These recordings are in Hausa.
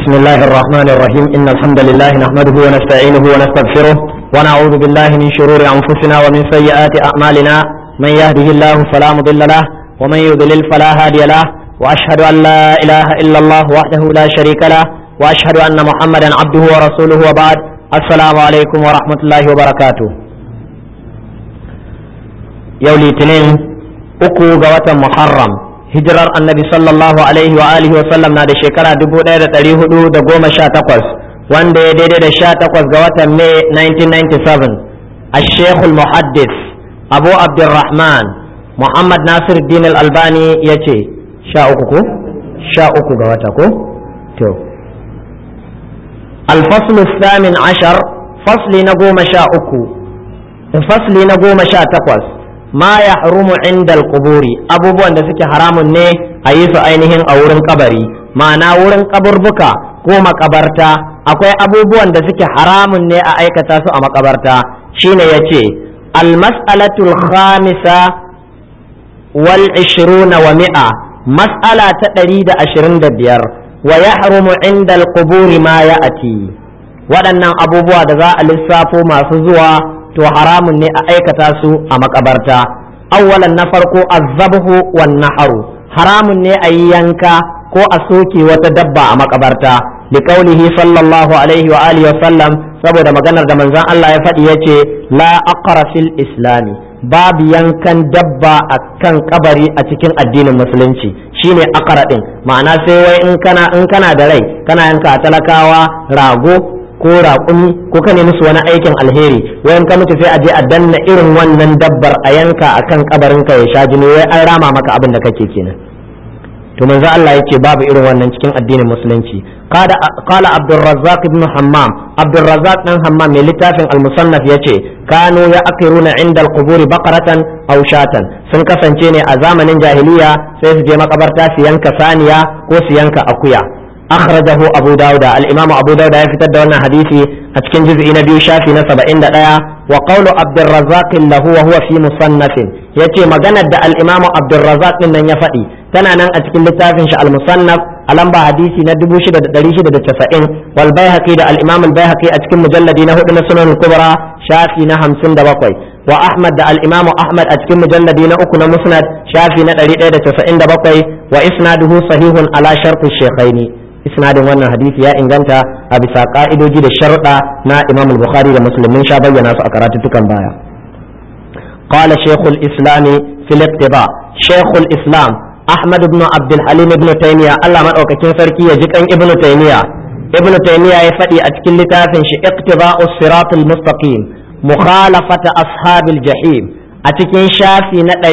بسم الله الرحمن الرحيم إن الحمد لله نحمده ونستعينه ونستغفره ونعوذ بالله من شرور أنفسنا ومن سيئات أعمالنا من يهده الله فلا مضل له ومن يضلل فلا هادي له وأشهد أن لا إله إلا الله وحده لا شريك له وأشهد أن محمدا عبده ورسوله وبعد السلام عليكم ورحمة الله وبركاته يولي تنين أكو قوة محرم hijirar annabi sallallahu alaihi wa alihi wasallam na da shekara dubu ɗaya da ɗari hudu da goma sha takwas wanda ya daidai da sha takwas ga watan mai 1997 a shekul muhaddis abu abdurrahman muhammad nasir din albani ya ce sha uku ko sha uku ga wata ko to alfaslu samin ashar fasli na goma sha uku fasli na goma sha takwas ma ya harumu inda kuburi abubuwan da suke haramun ne a yi su ainihin a wurin kabari ma'ana wurin kaburbuka ko makabarta akwai abubuwan da suke haramun ne a aikata su a makabarta shine ya ce almas'alatul khamisa wal ishiruna wa mi'a mas'ala ta ɗari da ashirin da biyar wa ya harumu inda kuburi ma ya ati waɗannan abubuwa da za a lissafo masu zuwa to haramun ne a aikata su a makabarta awwalan na farko azabhu wan naharu haramun ne a yi yanka ko a soke wata dabba a makabarta li qaulihi sallallahu alaihi wa alihi wa sallam saboda maganar da manzon Allah ya faɗi yace la aqra fil islami babu yankan dabba a kan kabari a cikin addinin musulunci shine aqra din ma'ana sai wai in kana in kana da rai kana yanka talakawa rago ko raƙumi ko ka nemi su wani aikin alheri wayan ka mutu sai a je a danna irin wannan dabbar a yanka akan kabarin ka ya sha jini wai an rama maka abin da kake kenan to manzo Allah yace babu irin wannan cikin addinin musulunci qala qala Abdurrazzaq ibn Hammam Abdurrazzaq dan Hammam mai littafin al-Musannaf yace kanu ya akiruna inda al-qubur baqaratan aw shatan sun kasance ne a zamanin jahiliya sai su je makabarta su yanka saniya ko su yanka akuya أخرجه أبو داود الإمام أبو داود يفتد وانا حديثي أتكن جزء نبي شافي نسبة إن دايا وقول عبد الرزاق له وهو في مصنف يتي مغانا دا الإمام عبد الرزاق من يفئي كان أنا أتكن لتافن المصنف ألم حديثي ندبو شدة دليل شدة تسعين والبيهقي دا الإمام البيهقي أتكن مجلد نهو سنن الكبرى شافي نهم سند بقوي وأحمد دا الإمام أحمد أتكن مجلد نأكن مسند شافي ندري دا تسعين بقوي وإسناده صحيح على شرط الشيخين isnadin wannan hadisi ya inganta a bisa ka'idoji da sharuɗa na Imam Bukhari da Muslim sha bayyana su a karatuttukan baya qala shaykhul islam fil iqtiba shaykhul islam Ahmad ibn Abdul Halim ibn Taymiya Allah madaukakin sarki ya ji kan ibn Taymiya ibn Taymiya ya faɗi a cikin littafin shi iqtiba'us siratul mustaqim mukhalafata ashabil jahim a cikin shafi na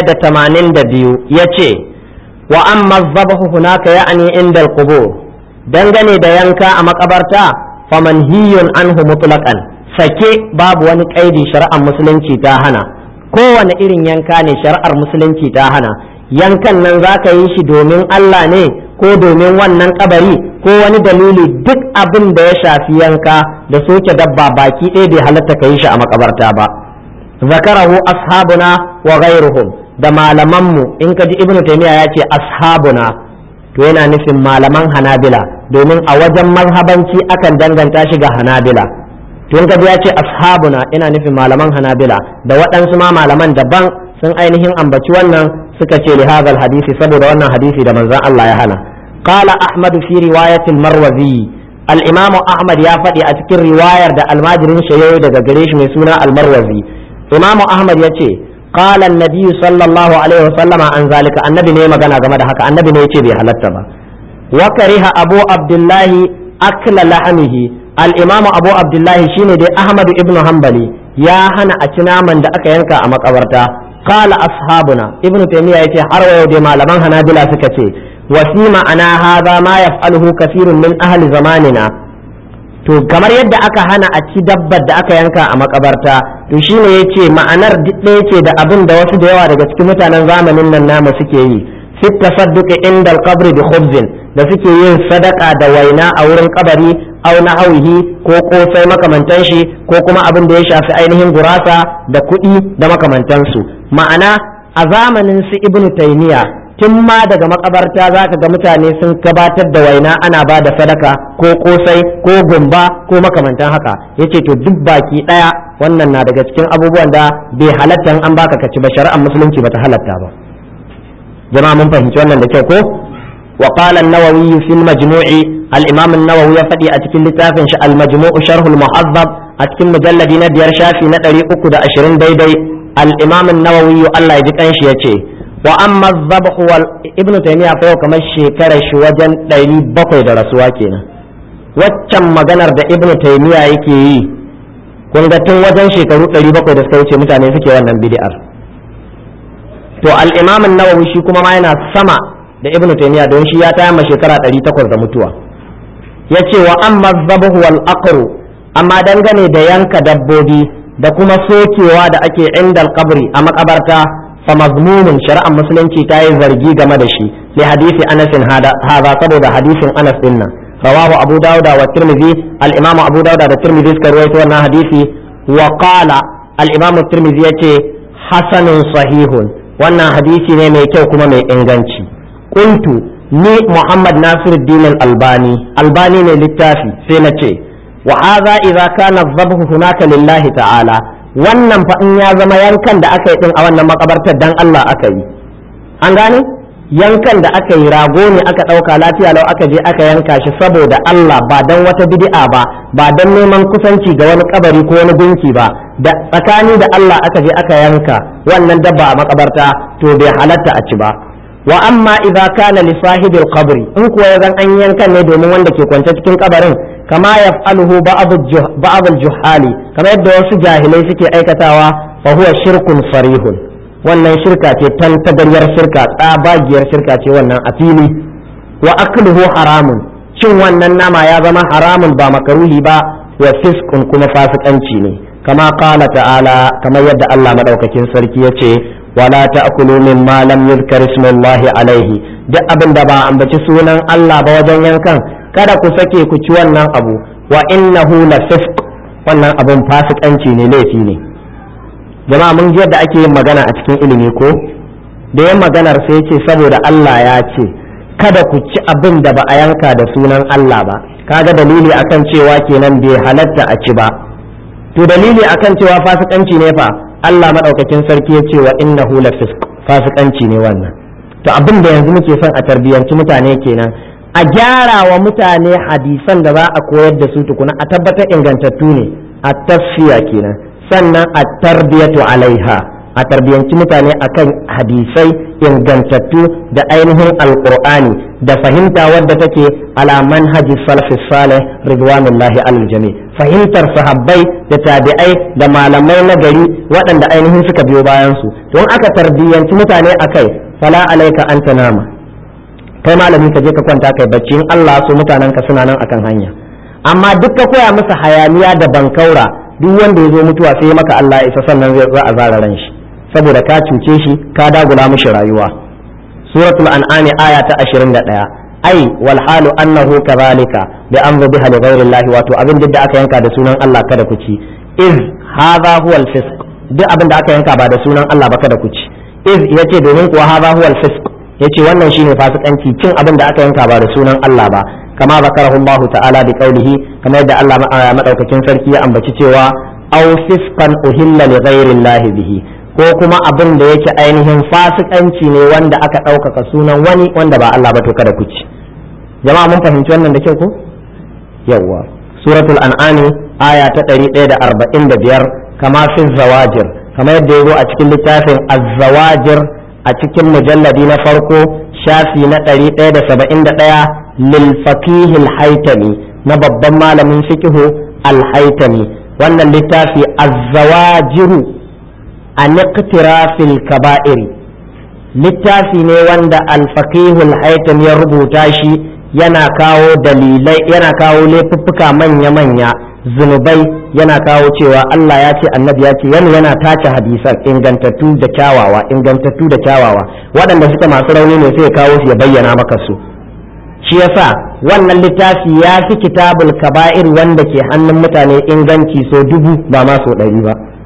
182 yace wa amma zabahu hunaka ya'ni inda al-qubur dangane da yanka a makabarta faman hiyun anhu mutlaqan sake babu wani kaidi shari'ar musulunci ta hana kowane irin yanka ne shari'ar musulunci ta hana yankan nan za ka yi shi domin Allah ne ko domin wannan kabari ko wani dalili duk abin da ya shafi yanka da soke dabba baki ɗaya bai halatta ka yi shi a makabarta ba zakarahu ashabuna wa ghairuhum da malamanmu in ka ji ibnu taymiya ya ce ashabuna to yana nufin malaman hanabila domin a wajen mazhabanci akan danganta shi ga hanabila to in ka ji ya ce ashabuna ina nufin malaman hanabila da waɗansu ma malaman daban sun ainihin ambaci wannan suka ce li hadal hadisi saboda wannan hadisi da manzon Allah ya hana qala ahmad fi riwayat al-marwazi al-imam ahmad ya faɗi a cikin riwayar da almajirin shayayi daga gare shi mai suna al-marwazi imam ahmad ya ce قال النبي صلى الله عليه وسلم عن ذلك النبي ne magana game da haka annabi ne yace bai halatta ba wa kariha abu abdullahi akla lahamihi al-imamu abu abdullahi shine dai ahmad ibn hanbali ya hana a ci naman da aka yanka a makabarta qala ashabuna ibn taymiya yace har wayo dai malaman hanabila suka ce wa fi ma'ana hadha ma yaf'aluhu kathirun min ahli zamanina to kamar yadda aka hana a ci dabbar da aka yanka a makabarta to shine yace ma'anar ɗaya ce da abin da wasu da yawa daga cikin mutanen zamanin nan namu suke yi fit tasadduqi inda al-qabr bi khubzin da suke yin sadaka da waina a wurin kabari aw nahawihi ko kosai makamantan shi ko kuma abin da ya shafi ainihin gurasa da kuɗi da makamantansu ma'ana a zamanin su ibnu taymiya tun ma daga makabarta za ka ga mutane sun gabatar da waina ana ba da sadaka ko kosai ko gumba ko makamantan haka yace to duk baki daya wannan na daga cikin abubuwan da bai halatta an baka kaci ba shari'ar musulunci bata halatta ba jama'a mun fahimci wannan da kyau ko wa qala an-nawawi fi al-majmu' al-imam an-nawawi ya fadi a cikin littafin shi al-majmu' sharh al-muhazzab a cikin mujalladi na biyar shafi na 320 daidai al-imam an-nawawi Allah ya ji kanshi yace wa amma zabh wal ibnu taymiya fa yau kamar shekarar shi wajen 700 da rasuwa kenan waccan maganar da ibnu taymiya yake yi kun ga tun wajen shekaru 700 da suka wuce mutane suke wannan bid'ar to al-imam an-nawawi shi kuma ma yana sama da ibnu taymiya don shi ya taya ma shekara 800 da mutuwa yace wa amma zabh wal aqru amma dangane da yanka dabbobi da kuma sokewa da ake inda kabri a makabarta fa mazmumun shari'ar musulunci ta yi zargi game da shi li hadisi anas hada saboda hadisin anas din nan rawahu abu dauda wa tirmidhi al imam abu dauda da tirmidhi suka rawaito wannan hadisi wa qala al imam tirmidhi yace hasanun sahihun wannan hadisi ne mai kyau kuma mai inganci qultu ni muhammad nasiruddin al albani albani ne littafi sai na ce wa hadha idza kana dhabhu hunaka lillahi ta'ala wannan fa in ya zama yankan da aka yi din a wannan makabartar dan Allah aka yi an gane yankan da aka yi rago ne aka ɗauka lafiya lau aka je aka yanka shi saboda Allah ba dan wata bid'a ba ba dan neman kusanci ga wani kabari ko wani gunki ba da tsakani da Allah aka je aka yanka wannan dabba a makabarta to bai halatta a ci ba wa amma idza kana li sahibil qabri in kuwa ya zan an yankan ne domin wanda ke kwance cikin kabarin kama yaf'aluhu ba'd al-juhali kama yadda wasu jahilai suke aikatawa fa huwa shirkun sarihun wannan shirka ce tan tagaryar shirka tsabagiyar shirka ce wannan a fili wa akluhu haramun cin wannan nama ya zama haramun ba makaruhi ba wa fiskun kuma fasikanci ne kama qala ta'ala kamar yadda Allah madaukakin sarki yace wala ta'kulu mimma lam yuzkar ismullahi alaihi duk abin da ba ambaci sunan Allah ba wajen yankan kada ku sake ku ci wannan abu wa innahu la fisq wannan abun fasikanci ne laifi ne jama'a mun ji yadda ake yin magana a cikin ilimi ko da yan maganar sai ce saboda Allah ya ce kada ku ci abin da ba a yanka da sunan Allah ba kaga dalili akan cewa kenan bai halatta a ci ba to dalili akan cewa fasikanci ne fa Allah madaukakin sarki ya ce wa innahu la fisq fasikanci ne wannan to abin da yanzu muke son a tarbiyyanci mutane kenan a gyara wa mutane hadisan da za a koyar da su tukuna a tabbatar ingantattu ne a tasfiya kenan sannan a tarbiyatu alaiha a tarbiyanci mutane akan hadisai ingantattu da ainihin alqur'ani da fahimta wadda take ala manhaji salafi salih ridwanullahi alal jami fahimtar sahabbai da tabi'ai da malamai na gari waɗanda ainihin suka biyo bayan su don aka tarbiyanci mutane akai fala alaika anta nama kai malami ka je ka kwanta kai bacci in Allah so mutanen ka suna nan akan hanya amma duk ka koya musu hayaniya da bankaura duk wanda ya zo mutuwa sai maka Allah isa sannan zai za a zara ran shi saboda ka cuce shi ka dagula mishi rayuwa suratul an'am aya ta 21 ai wal halu annahu kadhalika bi amru biha li ghayri Allah wato abin da aka yanka da sunan Allah kada ku ci iz hadha huwa al fisq duk abin da aka yanka ba da sunan Allah ba kada ku ci iz yace domin kuwa hadha huwa al fisq yace wannan shine fasikanci cin abin da aka yanka ba da sunan Allah ba kama zakarahu Allah ta'ala bi qawlihi kamar yadda Allah madaukakin sarki ya ambaci cewa aw fisqan uhilla li ghayri Allah bihi ko kuma abin da yake ainihin fasikanci ne wanda aka ɗaukaka sunan wani wanda ba Allah ba to kada ku ci jama'a mun fahimci wannan da kyau ko yawwa suratul an'am aya ta 145 kama fi zawajir kamar yadda yazo a cikin littafin az-zawajir a cikin mujalladi na farko shafi na 171 lil faqih al-haytami na babban malamin fiqhu al-haytami wannan littafi az-zawajiru an iqtirafil kaba'iri littafi ne wanda alfaqihul haitam ya rubuta shi yana kawo dalilai yana kawo laifuffuka manya-manya zunubai yana kawo cewa Allah ya ce annabi ya ce yana yana tace hadisan ingantattu da kyawawa ingantattu da kyawawa waɗanda suka masu rauni ne sai ya kawo su ya bayyana maka su shi yasa wannan littafi ya fi kitabul kaba'ir wanda ke hannun mutane inganci so dubu ba ma so ɗari ba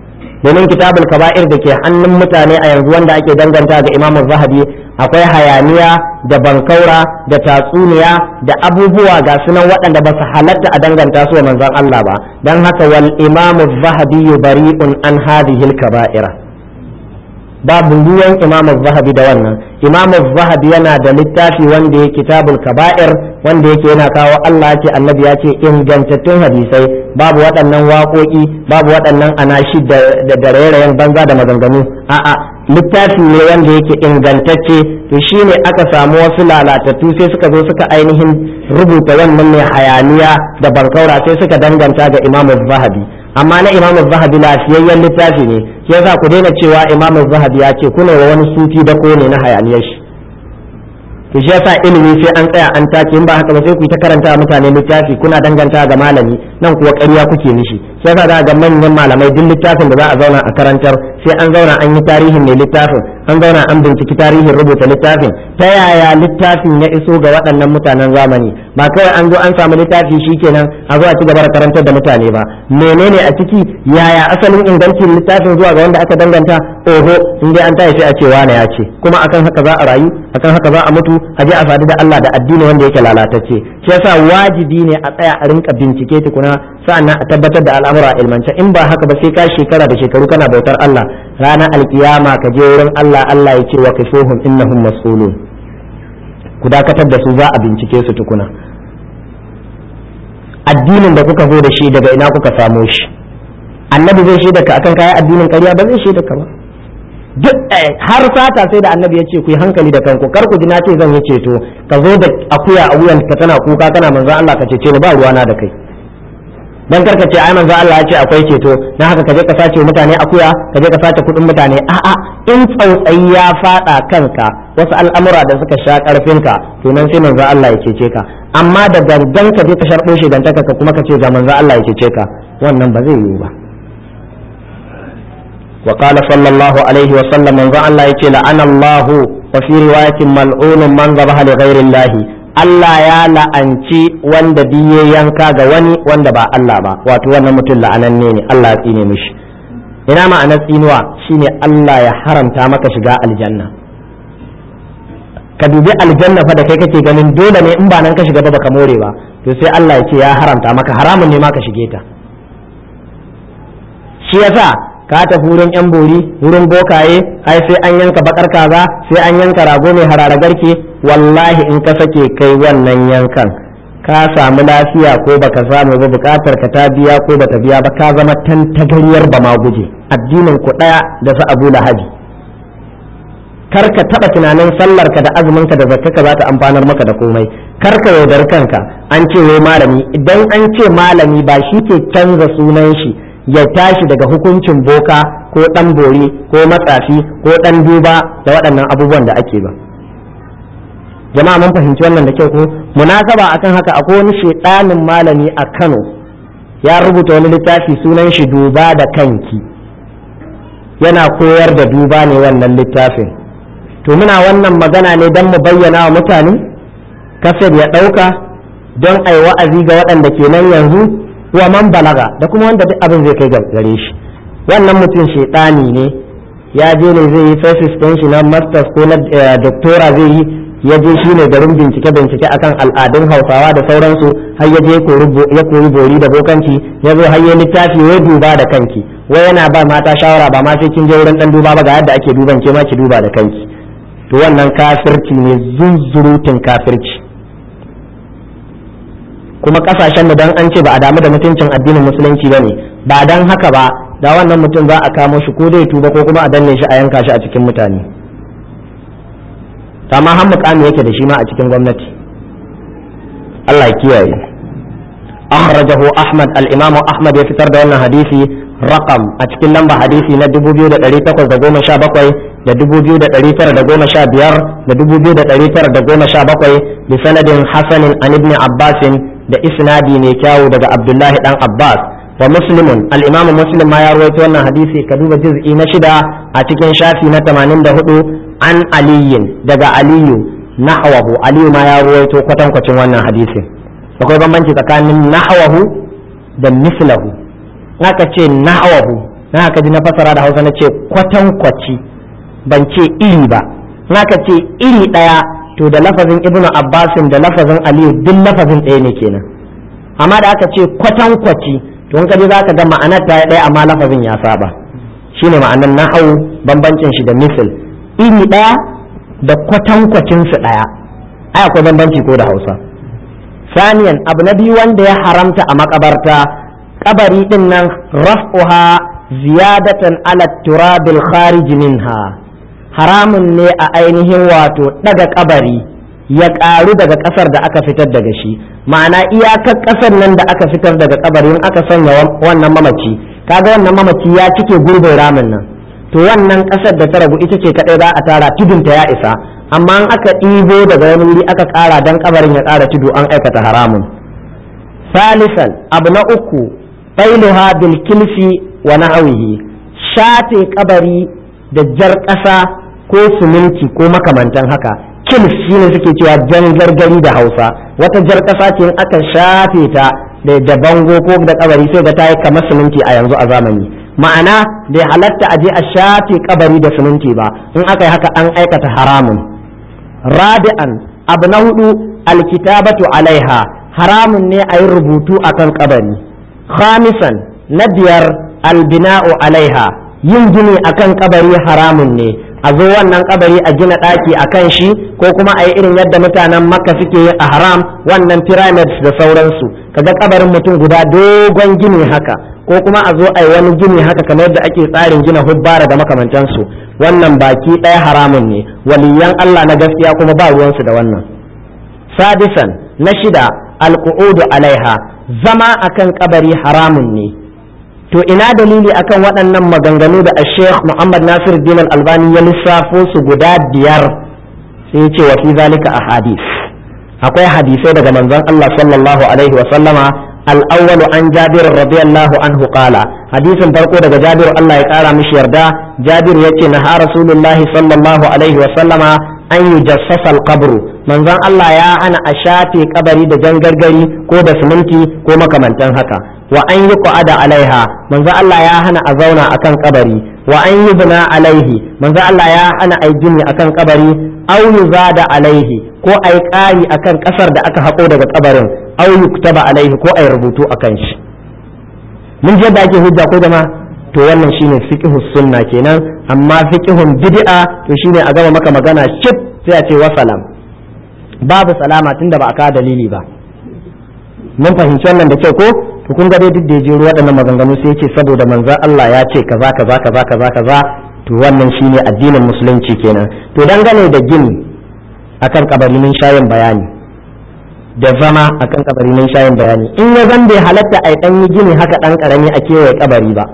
domin kitabul kaba'ir da ke hannun mutane a yanzu wanda ake danganta ga imamu zahabi akwai hayaniya da bankaura da tatsuniya da abubuwa ga sunan waɗanda ba su halatta a danganta su wa manzon Allah ba dan haka wal imamu zahabi bari'un an hadhihi kaba'ira babu ruwan imamu zahabi da wannan imamu zahabi yana da littafi wanda ya kitabul kaba'ir wanda yake yana kawo Allah ce annabi ya ce ingantattun hadisai babu waɗannan waƙoƙi babu waɗannan anashi da rairayen banza da maganganu a'a littafi ne wanda yake ingantacce to shine aka samu wasu lalatattu sai suka zo suka ainihin rubuta wannan mai hayaniya da bankaura sai suka danganta ga imamu zahabi amma na imamu zahabi lafiyayyen littafi ne yasa ku daina cewa imamu zahabi ya ce kuna wa wani sufi da ko ne na hayaniyar shi to shi yasa ilimi sai an tsaya an take in ba haka ba sai ku yi ta karanta mutane littafi kuna danganta ga malami nan kuwa ƙarya kuke mishi shi yasa za ga manyan malamai duk littafin da za a zauna a karantar sai an zauna an yi tarihin mai littafin an zauna an binciki tarihin rubuta littafin ta yaya littafin ya iso ga waɗannan mutanen zamani ba kawai an zo an samu littafi shikenan a zo a ci gaba da karantar da mutane ba menene a ciki yaya asalin ingancin littafin zuwa ga wanda aka danganta oho in dai an tashi sai a ce wane ya ce kuma akan haka za a rayu akan haka za a mutu a je a sadu da Allah da addini wanda yake lalatacce shi yasa wajibi ne a tsaya a rinka bincike tukuna sa'annan a tabbatar da al'amura a ilmance in ba haka ba sai ka shekara da shekaru kana bautar Allah ranar alkiyama ka je wurin Allah Allah ya ce wa kifuhum innahum mas'ulun ku dakatar da su za a bincike su tukuna addinin da kuka zo da shi daga ina kuka samo shi annabi zai shaida ka akan kayan addinin ƙarya ba zai shaida ka ba duk har sata sai da annabi ya ce ku yi hankali da kanku kar ku ji na ce zan yi ceto ka zo da akuya a wuyan ka tana kuka kana manzo Allah ka cece ni ba ruwana da kai dan karka ce ai manzo Allah ya ce akwai ceto dan haka ka je ka sace mutane akuya ka je ka sace kudin mutane a'a in tsautsayi ya fada kanka wasu al'amura da suka sha karfin ka to nan sai manzo Allah ya cece ka amma da gangan ka je ka sharbo shi dan ka kuma ka ce ga manzo Allah ya cece ka wannan ba zai yiwu ba وقال صلى الله عليه وسلم من الله يتي لعن الله وفي رواية ملعون من ذبح لغير الله Allah ya la'anci wanda diye yanka ga wani wanda ba Allah ba wato wannan mutum la'ananne ne Allah ya tsine mishi ina ma'anar tsinuwa shine Allah ya haramta maka shiga aljanna ka dubi aljanna fa da kai kake ganin dole ne in ba nan ka shiga ba baka more ba to sai Allah ya ce ya haramta maka haramun ne ma ka shige ta shi yasa ka tafi wurin yan bori wurin bokaye ai sai an yanka bakar kaza sai an yanka rago mai harara garke wallahi in ka sake kai wannan yankan ka samu lafiya ko baka samu ba bukatar ka ta biya ko bata biya ba ka zama tantagariyar ba ma guje addinin ku daya da su abu lahabi kar ka taba tunanin sallar ka da azumin ka da zakka ka za ta amfanar maka da komai kar ka yaudar kanka an ce wai malami idan an ce malami ba shi ke canza sunan shi ya tashi daga hukuncin boka ko ɗan bori ko matsafi ko ɗan duba da waɗannan abubuwan da ake ba jama'a mun fahimci wannan da kyau ko munasaba akan haka akwai wani shedanin malami a Kano ya rubuta wani littafi sunan shi duba da kanki yana koyar da duba ne wannan littafin to muna wannan magana ne don mu bayyana wa mutane kasar ya ɗauka don ai wa'azi ga waɗanda ke nan yanzu wa man balaga da kuma wanda duk abin zai kai gare shi wannan mutum shaitani ne ya je ne zai yi thesis ɗin shi na masters ko na doctora zai yi ya je shi ne garin bincike bincike akan al'adun hausawa da sauransu har ya je ya koyi bori da bokanci ya zo har ya littafi wai duba da kanki wai yana ba mata shawara ba ma sai kin je wurin dan duba ba ga yadda ake duban ke ma ki duba da kanki to wannan kafirci ne zunzurutun kafirci kuma kasashen da dan an ce ba a damu da mutuncin addinin musulunci bane ba dan haka ba da wannan mutum za a kamo shi ko zai tuba ko kuma a danne shi a yanka shi a cikin mutane amma har mukami yake da shi ma a cikin gwamnati Allah ya kiyaye akhrajahu ahmad al-imam ahmad ya fitar da wannan hadisi raqam a cikin lamba hadisi na 2817 da 2915 da 2917 bi sanadin hasanin an ibn abbasin da isnadi mai kyawu daga abdullahi dan abbas wa muslimun al-imamu muslim ma ya rawaito wannan hadisi ka duba juz'i na shida a cikin shafi na 84 an aliyin daga aliyu nahwahu aliyu ma ya rawaito kwatankwacin wannan hadisi akwai bambanci tsakanin nahwahu da mislahu aka ce nahwahu na haka ji na fasara da hausa na ce kwatankwaci ban ce iri ba na ka ce iri ɗaya to da lafazin ibnu abbasin da lafazin aliyu duk lafazin ɗaya ne kenan amma da aka ce kwatankwaci to in ka ji za ka ga ma'anar ta ɗaya amma lafazin ya saba shine ma'anar nahau bambancin shi da misil iri ɗaya da kwatankwacin su ɗaya ai akwai bambanci ko da hausa saniyan abu na biyu wanda ya haramta a makabarta kabari din nan raf'uha ziyadatan ala turabil kharij minha haramun ne a ainihin wato daga kabari ya karu daga kasar da aka fitar daga shi ma'ana iyakar kasar nan da aka fitar daga kabari in aka sanya wannan mamaci kaga wannan mamaci ya cike gurbin ramin nan to wannan kasar da ta ragu ita ce kadai za a tara tudunta ya isa amma in aka ɗibo daga wani wuri aka ƙara dan kabarin ya ƙara tudu an aikata haramun salisan abu na uku failuha bil kilfi wa na'awihi shate kabari da jar ƙasa ko siminti ko makamantan haka kilf shine suke cewa jan gargari da hausa wata jar ƙasa ce in aka shafe ta da bango ko da kabari sai ga ta yi kamar siminti a yanzu a zamani ma'ana bai halatta a je a shafe kabari da siminti ba in aka yi haka an aikata haramun rabi'an abu na hudu alkitabatu alaiha haramun ne a yi rubutu akan kabari khamisan na biyar albina'u alaiha yin gini akan kabari haramun ne a zo wannan kabari a gina ɗaki a kan shi ko kuma a yi irin yadda mutanen makka suke yi a haram wannan pyramids da sauransu kaga kabarin mutum guda dogon gini haka ko kuma a zo a yi wani gini haka kamar yadda ake tsarin gina hubbara da makamantansu wannan baki ɗaya haramun ne waliyan Allah na gaskiya kuma ba ruwansu da wannan sadisan na shida alqu'udu alaiha zama akan kabari haramun ne to ina dalili akan waɗannan maganganu da Sheikh Muhammad Nasir Din Albani ya lissafo su guda biyar sai ya ce wa fi zalika ahadith akwai hadisai daga manzon Allah sallallahu alaihi wa sallama الأول عن جابر رضي الله عنه قال حديث فرقو daga جابر الله يقرا مش يردا جابر yace نهى رسول الله صلى الله عليه وسلم an يجسس القبر manzon Allah ya hana a shafe kabari da jangargari ko da siminti ko makamantan haka wa an yi qu'ada alaiha manzon Allah ya hana a zauna akan kabari wa an yi bina alaihi manzon Allah ya hana a gini akan kabari aw yuzada alaihi ko ai ƙari akan ƙasar da aka haƙo daga kabarin aw yuktaba alaihi ko ai rubutu akan shi mun je da ake hujja ko jama'a to wannan shine fiqhu sunna kenan amma fiqhun bid'a to shine a gama maka magana cip sai a ce wa salam babu salama tunda ba a kawo dalili ba mun fahimci wannan da kyau ko to kun ga dai duk da ya jero waɗannan maganganu sai yace saboda manzon Allah ya ce kaza kaza kaza kaza kaza to wannan shine addinin musulunci kenan to dangane da gini akan kabari mun shayin bayani da zama akan kabari mun shayin bayani in ya zan bai halatta a dan yi gini haka dan karami a kewaye kabari ba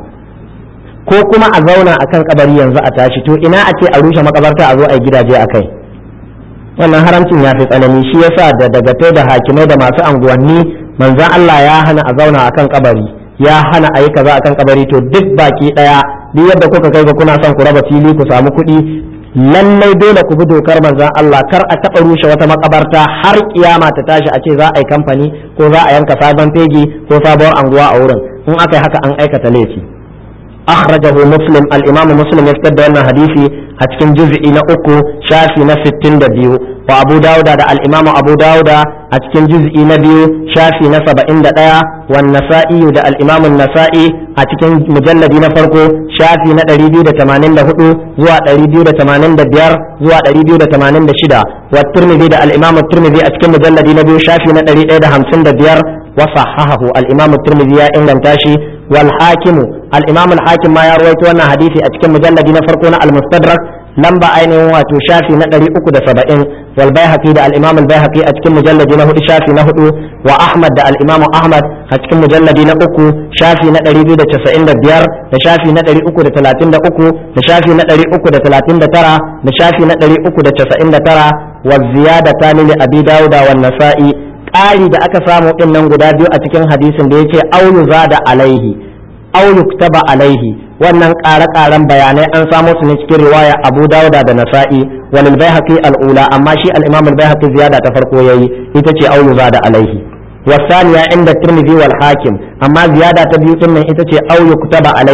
ko kuma a zauna akan kabari yanzu a tashi to ina a ce a rushe makabarta a zo a yi gidaje a kai wannan haramcin ya fi tsanani shi yasa da dagatai da hakimai da masu anguwanni manzon Allah ya hana a zauna akan kabari ya hana a yi kaza akan kabari to duk baki daya duk yadda kuka kai ga kuna son ku raba fili ku samu kuɗi lallai dole ku bi dokar manzon Allah kar a taɓa rushe wata makabarta har kiyama ta tashi a ce za a yi kamfani ko za a yanka sabon fegi ko sabuwar anguwa a wurin in aka yi haka an aikata laifi أخرجه مسلم الإمام مسلم يفتد أن حديثي أتكن جزء نأكو شافي نستين دبيو وأبو داود دا الإمام أبو داود أتكن جزء نبيو شافي نسب إند دايا والنسائي دا الإمام النسائي أتكن مجلد نفرقو شافي ندريبيو دا تمانين دا هدو زوا دريبيو دا تمانين دا بيار زوا دريبيو دا تمانين دا شدا والترمذي دا الإمام الترمذي أتكن مجلد نبيو شافي ندري دا همسين دا بيار وصححه الإمام الترمذي يا إنغان تاشي والحاكم الإمام الحاكم ما يروي وانا حديثي أتكلم مجلد نفرقنا المستدرك لمبا أين واتو شافي ندري أكو دا سبعين والبيهقي دا الإمام البيهقي أتكلم مجلد نهو شافي نهو وأحمد دا الإمام أحمد أتكلم مجلد نأكو شافي ندري بيو دا تسعين دا بيار دا شافي ندري أكو دا تلاتين دا أكو دا شافي ندري أكو دا تلاتين دا ترى دا شافي ندري أكو دا تسعين دا ترى والزيادة تاني لأبي داود والنسائي ƙari da aka samu ɗin nan guda biyu a cikin hadisin da yake au da alaihi au yuktaba alaihi wannan ƙare-ƙaren bayanai an samo su ne cikin riwaya Abu Dawuda da Nasa'i walil Baihaqi al-ula amma shi al-Imam al-Baihaqi ziyada ta farko yayi ita ce au da alaihi والثانية عند الترمذي والحاكم أما زيادة تبيو إن إتتي أو يكتب عليه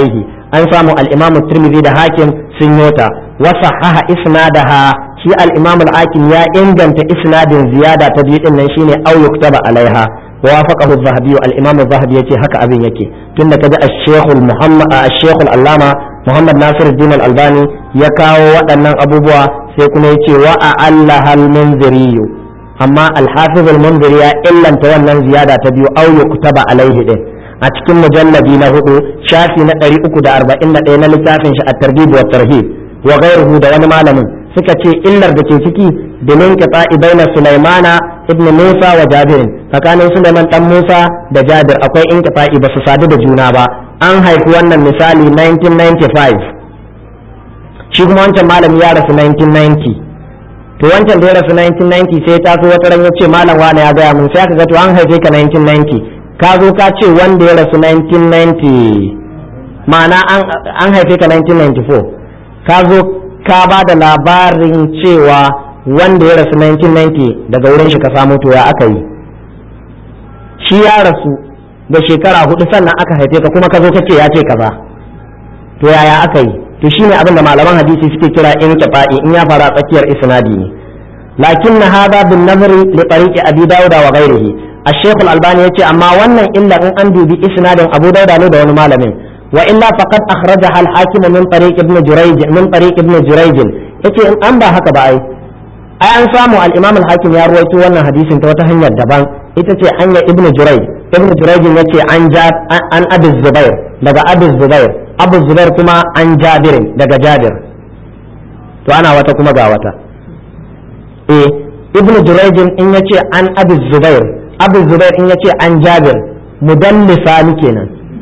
an samu al-imam tirmidhi da hakim sun yota wa sahaha isnadaha shi al-imam al-hakim ya inganta isnadin ziyada ta biyu din nan shine au yuktaba alaiha wa wafaqahu az-zahabi al-imam az-zahabi yace haka abin yake tunda kaji ash-shaykh al-muhammad ash-shaykh al-allama muhammad nasiruddin al-albani ya kawo waɗannan abubuwa sai kuma yace wa a'allaha al-munziri amma al-hafiz al-munziri ya illanta wannan ziyada ta biyu au yuktaba alaihi din a cikin mujalladi na hudu shafi na 341 na littafin shi at-targhib wa tarhib wa ghayruhu da wani malamin suka ce illar da ke ciki domin qita'i baina Sulaimana ibn Musa wa Jabir tsakanin Sulaiman dan Musa da Jabir akwai inqita'i ba su sadu da juna ba an haifi wannan misali 1995 shi kuma wancan malami ya rasu 1990 to wancan da ya rasu 1990 sai ya taso wata ran ya ce malam wani ya gaya mun sai aka ga to an haife ka 1990 ka zo ka ce wanda ya rasu 1990 ma'ana an haife ka 1994 ka zo ka ba da labarin cewa wanda ya rasu 1990 daga wurin shi ka samu to ya aka yi shi ya rasu da shekara hudu sannan aka haife ka kuma ka zo kace ya ce kaza to yaya aka yi to shine abin da malaman hadisi suke kira in tafa'i in ya fara tsakiyar isnadi ne lakin hada bin nazari li tariqi abi dauda wa ghairihi الشيخ الألباني يتي أما ونن إلا أن أندي بإسناد أبو داود له دون مالمين وإلا فقد أخرجها الحاكم من طريق ابن جريج من طريق ابن جريج يتي أن أنبا هكذا أي أي أن سامو الإمام الحاكم يا رويتو وانا حديث توتهن الدبان يتي أن ابن جريج ابن جريج يتي عن جاب عن أبي الزبير لقى أبي الزبير أبو الزبير كما عن جابر لقى جابر تو أنا وتا كما وتا إيه ابن جريج إن يتي عن أبي الزبير abu zubair in yace an jabir mudallisa ni kenan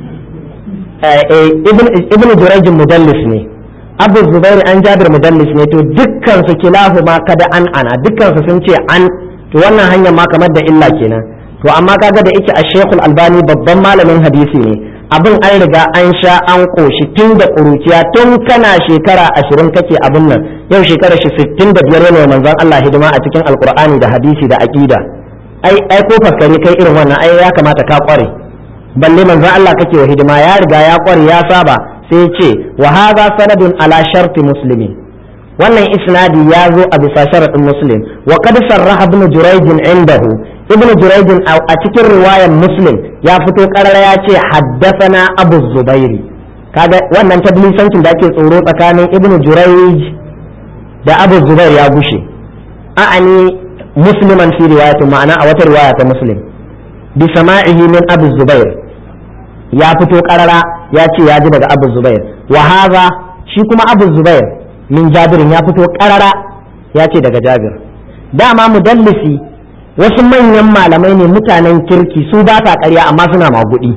ibn jurayjin mudallis ne abu zubair an jabir mudallis ne to dukkan su kilahu ma kada an ana dukkan su sun ce an to wannan hanyar ma kamar da illa kenan to amma kaga da yake a shekul albani babban malamin hadisi ne abin an riga an sha an koshi tun da ƙuruciya tun kana shekara ashirin kake abin nan yau shekara shi sittin da biyar ne manzon Allah hidima a cikin alkur'ani da hadisi da aƙida ai ai ko faskare kai irin wannan ai ya kamata ka kware balle manzon Allah kake wa hidima ya riga ya kware ya saba sai ya ce wa hadha sanadun ala sharti muslimin wannan isnadi ya zo a bisa sharadin muslim wa qad sarraha ibn jurayj indahu ibn jurayj a cikin riwayar muslim ya fito karara ya ce haddathana abu zubairi kaga wannan tablisancin da ake tsoro tsakanin ibn jurayj da abu zubair ya gushe a'ani musliman fi riwayatin ma'ana a wata riwaya ta muslim bi sama'ihi min abu zubair ya fito karara ya ce ya ji daga abu zubair wa hadha shi kuma abu zubair min jabirin ya fito karara ya ce daga jabir dama mudallisi wasu manyan malamai ne mutanen kirki su ba ta ƙarya amma suna magudi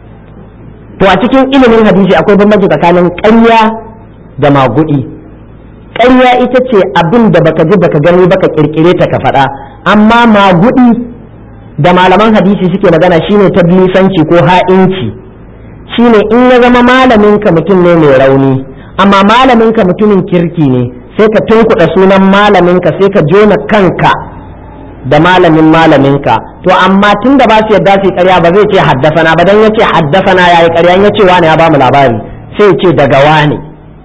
to a cikin ilimin hadisi akwai bambanci tsakanin ƙarya da magudi ƙarya ita ce abin da baka ji baka gani baka kirkire ta ka faɗa amma magudi da malaman hadisi suke magana shine tablisanci ko ha'inci shine in ya zama malamin ka mutum ne mai rauni amma malamin ka mutumin kirki ne sai ka tunkuɗa sunan malamin ka sai ka jona kanka da malamin malaminka to amma tun da ba su yadda su karya ba zai ce haddasana ba dan yace haddasana yayi karya in yace wani ya ba mu labari sai ce daga wani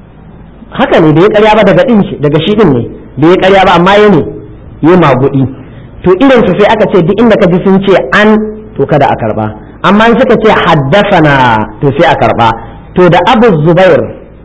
haka ne da ya karya ba daga din shi daga shi din ne da ya karya ba amma ne yi magudi to irin su sai aka ce duk inda ka ji sun ce an to kada a karba amma in suka ce haddasana to sai a karba to da Abu Zubair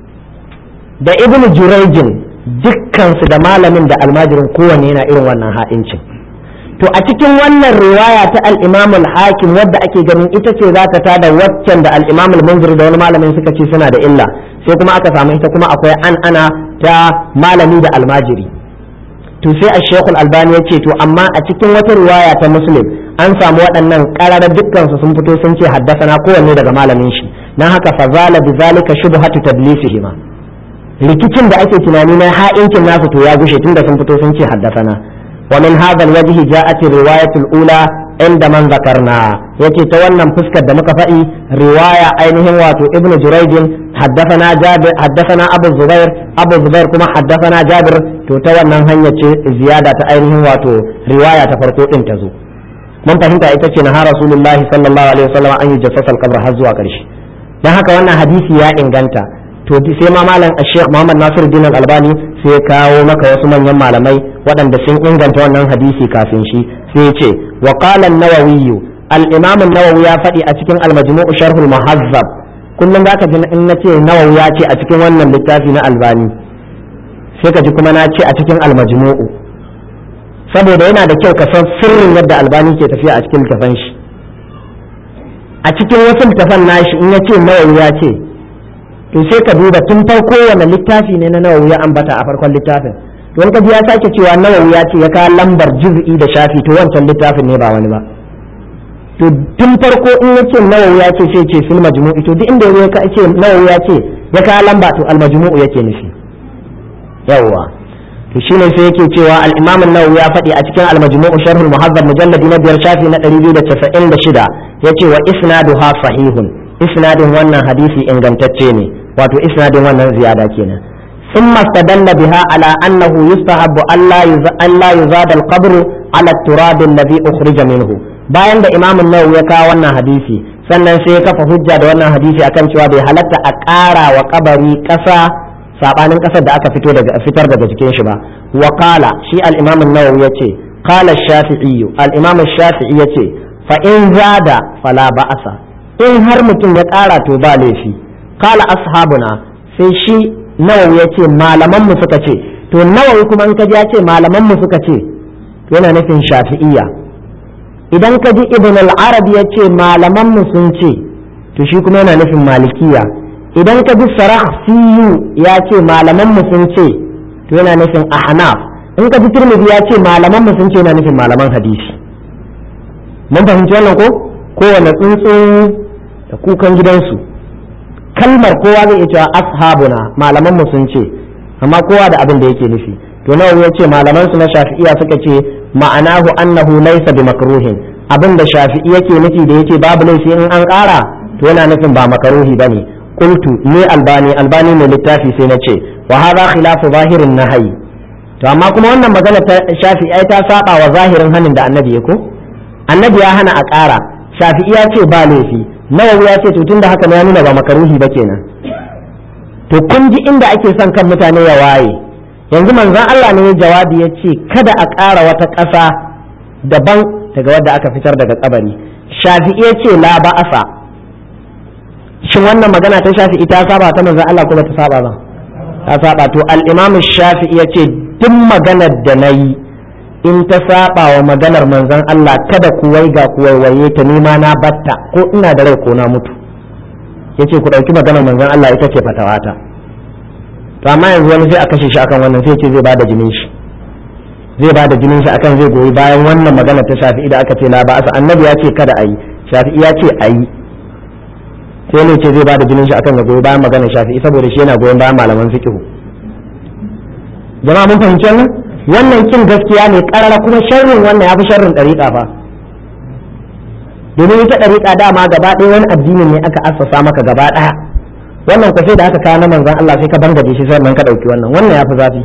da Ibn Jurayjin dukkansu da malamin da almajirin kowanne yana irin wannan ha'incin to a cikin wannan riwaya ta al-Imam al-Hakim wadda ake ganin ita ce za ta tada waccan da al-Imam al-Munzir da wani malamin suka ce suna da illa sai kuma aka samu ita kuma akwai an ana ta malami da almajiri to sai a Sheikh al-Albani ya ce to amma a cikin wata riwaya ta Muslim an samu waɗannan ƙararar dukkan su sun fito sun ce haddasana kowanne daga malamin shi dan haka fa zala bi zalika shubhatu tadlisihima rikicin da ake tunani na ha'incin nasu to ya gushe tunda sun fito sun ce haddasana ومن هذا الوجه جاءت الرواية الأولى عند من ذكرنا يتي تولى فسكة دمك فئي رواية أينهم واتو ابن جريج حدثنا جابر حدثنا أبو الزبير أبو الزبير كما حدثنا جابر تتولى هنية زيادة أينهم واتو رواية تفرقو انتزو من فهمت ايتتي نهى رسول الله صلى الله عليه وسلم أن يجسس القبر هزوا كرش dan haka wannan hadisi ya inganta to sai ma malam Sheikh Muhammad Nasiru Dinan Albani sai ya kawo maka wasu manyan malamai waɗanda sun inganta wannan hadisi kafin shi sai ya ce wa qala an-nawawi al-imam an-nawawi ya faɗi a cikin al-majmu' sharh al-muhazzab kullum zaka ji in nace nawawi ya ce a cikin wannan littafi na Albani sai ka ji kuma na ce a cikin al-majmu' saboda yana da kyau ka san sirrin yadda Albani ke tafiya a cikin littafan shi a cikin wasu littafan nashi in ya ce nawawi ya ce to sai ka duba tun farko wani littafi ne na nawawi ya ambata a farkon littafin to wani kaji ya sake cewa nawawi ya ce ya kawo lambar juz'i da shafi to wancan littafin ne ba wani ba to tun farko in ya ce nawawi ya ce sai ce fil majmu'i to duk inda ya ce nawawi ya ce ya kawo lamba to al majmu'u yake nufi yawwa to shine sai yake cewa al-imam an-nawawi ya faɗi a cikin al-majmu' sharh al-muhazzab mujalladi na biyar shafi na 296 yace wa isnaduha sahihun isnadin wannan hadisi ingantacce ne wato isnadin wannan ziyada kenan ثم استدل بها على أنه يستحب ألا ألا يزاد القبر على التراب الذي أخرج منه bayan da imam nawawi ya kawo wannan hadisi sannan sai ya kafa hujja da wannan hadisi akan cewa bai halatta a ƙara wa kabari ƙasa sabanin ƙasar da aka fito daga fitar daga jikin shi ba wa qala shi al-imam an-nawawi yace qala ash-shafi'i al-imam ash-shafi'i yace fa in zada fala ba'asa in har mutum ya ƙara to ba laifi kala ashabuna sai shi nawawi ya ce malamanmu suka ce to nawawi kuma in kaji ya ce malamanmu suka ce yana nufin shafi'iyya idan ka ji ibn al-arabi ya ce malamanmu sun ce to shi kuma yana nufin malikiya idan ka ji sarakhsiyu ya ce malamanmu sun ce to yana nufin ahnaf in ka ji turmidi ya ce malamanmu sun ce yana nufin malaman hadisi mun fahimci wannan ko kowane tsuntsu da kukan gidansu kalmar kowa zai iya cewa ashabuna malaman mu sun ce amma kowa da abin da yake nufi to nawa ya ce malaman su na shafi'iya suka ce ma'anahu annahu laysa bi makruhin abin da shafi'i yake nufi da yake babu laifi in an ƙara to yana nufin ba makaruhi bane qultu ni albani albani mai littafi sai na ce wa hadha khilafu zahirin nahyi to amma kuma wannan magana ta shafi'i ta saba wa zahirin hanin da annabi ya ko annabi ya hana a ƙara shafi'i ya ce ba laifi nawawi ya ce to tunda haka ya nuna ba makaruhi ba kenan to kun ji inda ake son kan mutane ya waye yanzu manzon Allah ne jawabi ya ce kada a ƙara wata ƙasa daban daga wadda aka fitar daga kabari shafi'i ya ce la ba'asa shin wannan magana ta shafi'i ta saba ta manzon Allah kuma ta saba ba ta saba to al-imam shafi'i ya ce duk maganar da na yi in ta saba wa maganar manzon Allah kada ku waiga ku waiwaye ta nima na batta ko ina da rai ko na mutu yace ku dauki maganar manzon Allah ita ce fatawata to amma yanzu wani sai a kashe shi akan wannan sai ce zai bada jinin shi zai bada jinin shi akan zai goyi bayan wannan magana ta Shafi'i da aka ce la ba annabi ya ce kada ayi Shafi'i ya ce ayi sai ne ce zai bada jinin shi akan ya goyi bayan maganar Shafi'i saboda shi yana goyon bayan malaman fiqh jama'a mun fahimci wannan wannan kin gaskiya ne karara kuma sharrin wannan ya fi sharrin ɗariƙa fa domin ita ɗariƙa dama gaba ɗaya wani addinin ne aka assasa maka gaba ɗaya wannan ku sai da aka kawo na manzon Allah sai ka bangaje shi sannan ka ɗauki wannan wannan ya fi zafi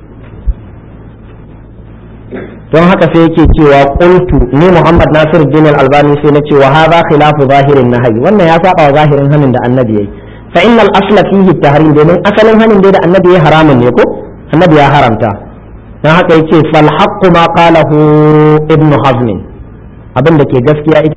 don haka sai yake cewa qultu ni Muhammad Nasir bin Al-Albani sai na ce wa hadha khilafu zahirin nahyi wannan ya saba wa zahirin hanin da annabi yayi fa innal asla fihi tahrim domin asalin hanin da annabi ya haramun ne ko annabi ya haramta don haka yace fal haqqu ma qalahu ibn hazm abin da ke gaskiya ita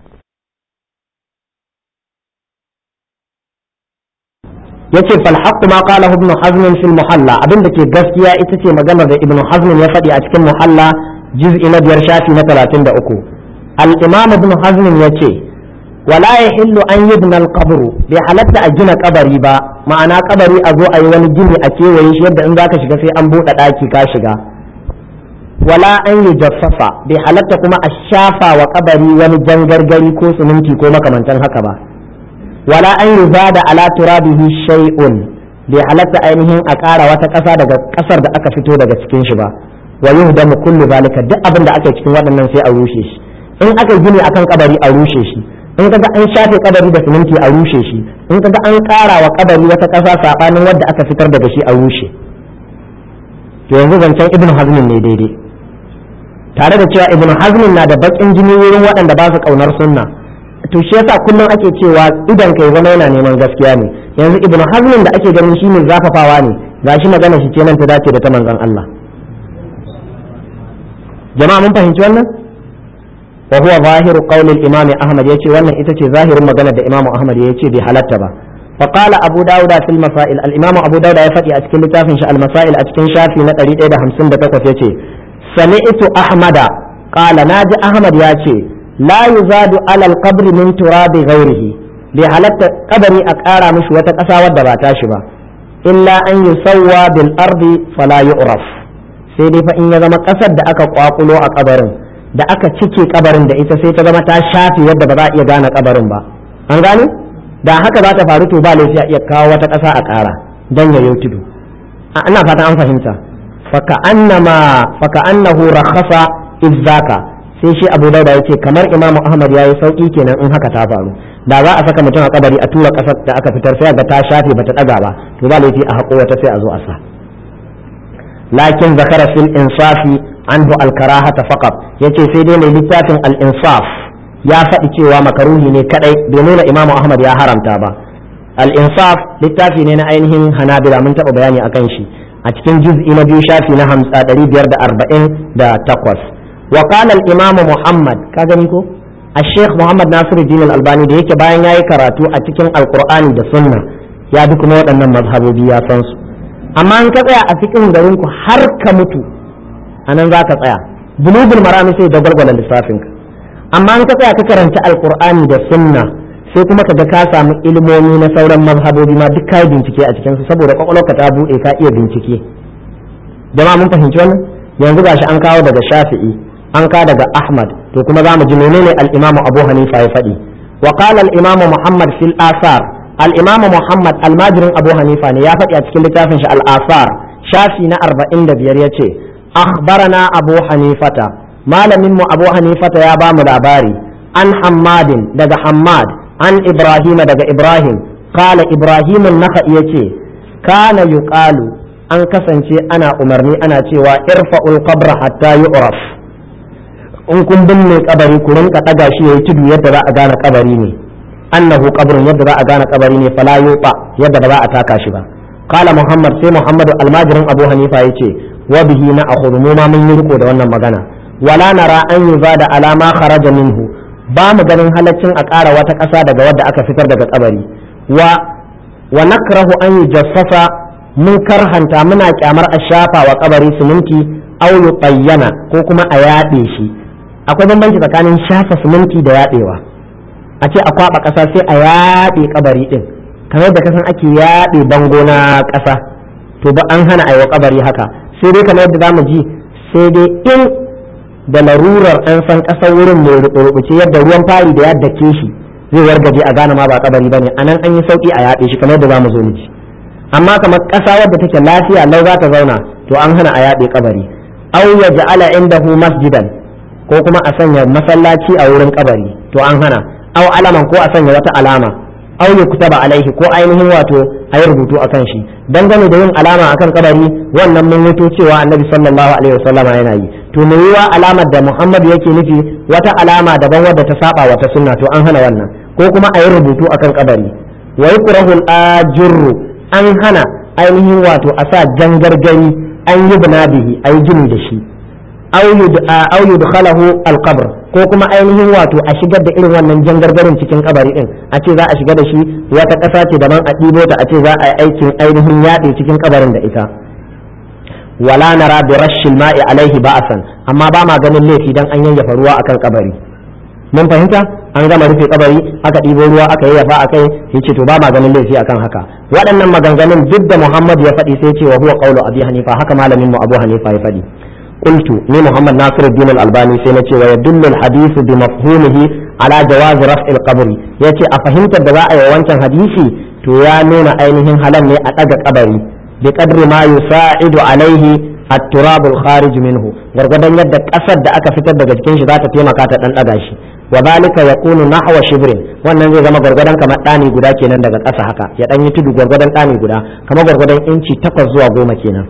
yace fal haqqu ma qalahu ibn hazm fil muhalla abin da ke gaskiya ita ce magana da ibn hazm ya faɗi a cikin muhalla juz'i na biyar shafi na 33 al imam ibn hazm yace wala yahillu an yubna al qabr bai halatta a gina kabari ba ma'ana kabari a zo a yi wani gini a kewaye shi yadda in zaka shiga sai an buɗe ɗaki ka shiga wala an yi jaffafa bai halatta kuma a shafa wa kabari wani jangargari ko siminti ko makamantan haka ba wala an yi zada ala turabihi shay'un bai halatta ainihin a ƙara wata ƙasa daga ƙasar da aka fito daga cikin shi ba wa yuhdamu kullu zalika duk abin da aka cikin waɗannan sai a rushe shi in aka gini akan kabari a rushe shi in kaga an shafe kabari da siminti a rushe shi in kaga an ƙara wa kabari wata ƙasa sabanin wadda aka fitar daga shi a rushe to yanzu zancen ibnu hazmin ne daidai tare da cewa ibnu hazmin na da bakin jini wurin waɗanda ba su kaunar sunna to shi yasa kullum ake cewa idan kai zama yana neman gaskiya ne yanzu ibnu hazmin da ake ganin shi ne zafafawa ne gashi magana shi ce nan ta dace da ta manzon Allah jama'a mun fahimci wannan wa huwa zahiru qawli al-imam ahmad yace wannan ita ce zahirin magana da imam ahmad yace bai halatta ba فقال أبو داود في المسائل الإمام أبو داود يفتي أتكلم لتافن المسائل أتكلم شافي نتري إيدا همسن دتكوف يتي سمعت أحمد قال ناجي أحمد ياتي لا يزاد على القبر من تراب غيره لحالة قبري أكارا مش وتكسا ودباتاش با إلا أن يسوى بالأرض فلا يعرف sai dai fa in ya zama ƙasar da aka kwakulo a kabarin da aka cike kabarin da ita sai ta zama ta shafe yadda ba za a iya gane kabarin ba an gane da haka za ta faru to ba laifi a iya kawo wata ƙasa a ƙara don ya tudu ina fata an fahimta faka annama faka annahu rakhasa izzaka sai shi abu dauda yace kamar imamu ahmad yayi sauki kenan in haka ta faru da za a saka mutum a kabari a tura ƙasar da aka fitar sai ga ta shafe bata daga ba to ba laifi a haƙo wata sai a zo a sa lakin zakara fil insafi anhu al karahata faqat yace sai dai mai littafin al insaf ya faɗi cewa makaruhi ne kadai bai nuna imamu ahmad ya haramta ba al-insaf littafi ne na ainihin hanabila mun taɓa bayani akan shi a cikin juz'i na biyu shafi na hamsa ɗari biyar da arba'in da takwas wa qala al-imamu muhammad ka gani ko الشيخ محمد ناصر الدين الألباني da yake bayan yayi karatu a cikin alqur'ani da sunna ya bi kuma waɗannan mazhabobi ya san su amma in ka tsaya a cikin garin ku har ka mutu anan za ka tsaya bulugul marami sai da gwalgwala lissafin ka amma in ka tsaya ka karanta alqur'ani da sunna sai kuma ka ga ka samu ilimomi na sauran mazhabobi ma duk kai bincike a cikin su saboda kwakwalwarka ta bude ka iya bincike jama'a mun fahimci wannan yanzu gashi an kawo daga shafi'i an ka daga ahmad to kuma za mu ji menene al-imamu abu hanifa ya faɗi wa qala al-imamu muhammad fil asar al-imamu muhammad almajirin abu hanifa ne ya faɗi a cikin littafin shi al-asar shafi na 45 yace akhbarana abu hanifata malamin mu abu hanifata ya ba mu labari an hammadin daga hammad an ibrahima daga ibrahim qala ibrahim an-nakhai yace kana yuqalu an kasance ana umarni ana cewa irfa'ul qabra hatta yu'raf in kun binne kabari ku rinka daga shi yayi tudu yadda za a gane kabari ne annahu qabrun yadda za a gane kabari ne fala yuta yadda ba za a taka shi ba qala muhammad sai muhammadu almajirin abu hanifa yace wa bihi na akhudhu mu ma mun yi riko da wannan magana wala nara an yuzada ala ma kharaja minhu ba mu ganin halaccin a ƙara wata ƙasa daga wadda aka fitar daga kabari wa wa nakrahu an yujassasa mun karhanta muna kyamar a shafa wa kabari siminti aw yuqayyana ko kuma a yaɗe shi akwai bambanci tsakanin shafa siminti da yaɗewa a ce a kwaɓa ƙasa sai a yaɗe kabari ɗin kamar da kasan ake yaɗe bango na ƙasa to ba an hana aiwa kabari haka sai dai kamar yadda zamu ji sai dai in da larurar an san ƙasar wurin mai rubuce yadda ruwan fari da yadda ke shi zai wargaje a gane ma ba kabari bane anan an yi sauki a yaɗe shi kamar yadda zamu zo mu ji amma kamar ƙasa wadda take lafiya lau za ta zauna to an hana a yaɗe kabari aw yaj'ala indahu masjidan ko kuma a sanya masallaci a wurin kabari to an hana aw alaman ko a sanya wata alama aw yuktaba alaihi ko ainihin wato a yi rubutu akan shi dangane da yin alama akan kabari wannan mun mutu cewa annabi sallallahu alaihi wasallama yana yi to me yiwa alamar da muhammad yake nufi wata alama daban wadda ta saba wata sunna to an hana wannan ko kuma a yi rubutu akan kabari wa yukrahu al-ajru an hana ainihin wato a sa jangargari an yi bihi a yi gini da shi au yudkhalahu alqabr ko kuma ainihin wato a shigar da irin wannan jangargarin cikin kabari din a ce za a shiga da shi wata ƙasa ce daban a ɗibo ta a ce za a yi aikin ainihin yaɗe cikin kabarin da ita wala nara bi rashil ma'i alaihi ba'asan amma ba ma ganin laifi dan an yayyafa ruwa akan kabari mun fahimta an gama rufe kabari aka ɗibo ruwa aka yayyafa a kai ya ce to ba ma ganin laifi akan haka waɗannan maganganun duk da muhammad ya faɗi sai ce wa huwa qawlu abi hanifa haka malamin mu abu hanifa ya faɗi قلت ني محمد ناصر الدين الألباني سينتي ويدل الحديث بمفهومه على جواز رفع القبر يتي أفهمت الدواء وانشان حديثي تو يا نون أينهم هلن أتقى قبري بقدر ما يساعد عليه التراب الخارج منه غرغدان يد قصد da aka fitar daga cikin shi za ta taimaka ta dan daga shi wa zalika yakunu nahwa shibrin wannan zai zama gwargwadon kamar dani guda kenan daga ƙasa haka ya dan yi tudu gwargwadon dani guda kamar gwargwadon inci 8 zuwa 10 kenan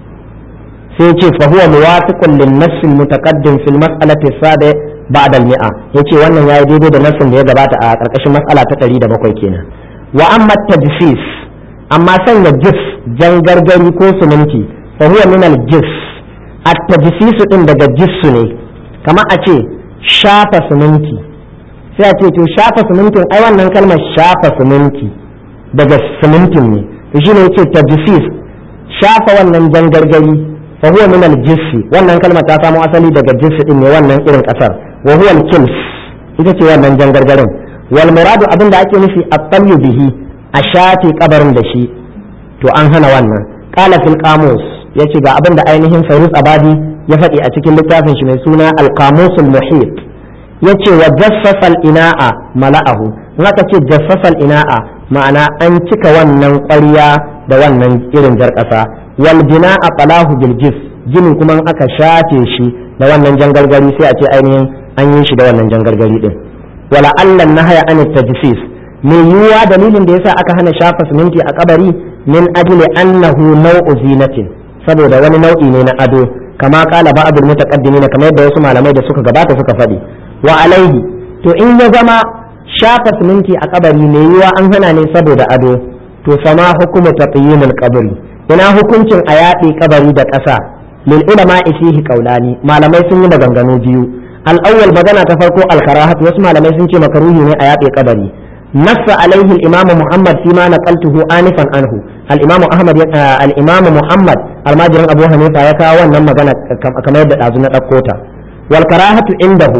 sai ce fa huwa muwafiqun lin nass al mutaqaddim fil mas'alati sabi ba'da al mi'a yace wannan yayi daidai da nassin da ya gabata a karkashin mas'ala ta 107 kenan wa amma tajsis amma sanya jif jangargari ko suminti fa huwa min al jif at tajsis din daga jissu ne kamar a ce shafa suminti sai a ce to shafa sumintin ai wannan kalmar shafa suminti daga sumintin ne to shine yace tajsis shafa wannan jangargari fa huwa min al-jissi wannan kalmar ta samo asali daga jissi din ne wannan irin kasar wa huwa al-kims ita ce wannan jangargarin wal muradu abin da ake nufi at-talyu bihi a shafe kabarin da shi to an hana wannan qala fil qamus yace ga abin da ainihin Fairuz Abadi ya faɗi a cikin littafin shi mai suna al-qamus al-muhit yace wa jassasa al-ina'a mala'ahu in aka ce jassasa al-ina'a ma'ana an cika wannan ƙwarya da wannan irin jar ƙasa wal bina'a qalahu bil jif ginin kuma in aka shafe shi da wannan jangargari sai a ce ainihin an yi shi da wannan jangargari din wala allan nahaya an tajsis mai yiwuwa dalilin da yasa aka hana shafa siminti a kabari min ajli annahu naw'u zinatin saboda wani nau'i ne na ado kama kala ba'dul mutaqaddimin kamar yadda wasu malamai da suka gabata suka faɗi wa alaihi to in ya zama shafa siminti a kabari mai yiwuwa an hana ne saboda ado to sama hukumu taqyimul qabri ina hukuncin a yaɗe kabari da ƙasa lil ulama fihi qaulani malamai sun yi maganganu biyu al-awwal magana ta farko al-karahat wasu malamai sun ce makaruhi ne a yaɗe kabari nassa alaihi al-imam muhammad fima naqaltuhu anifan anhu al-imam ahmad al-imam muhammad almajirin abu hanifa ya kawo wannan magana kamar yadda dazu na ɗauko ta wal karahatu indahu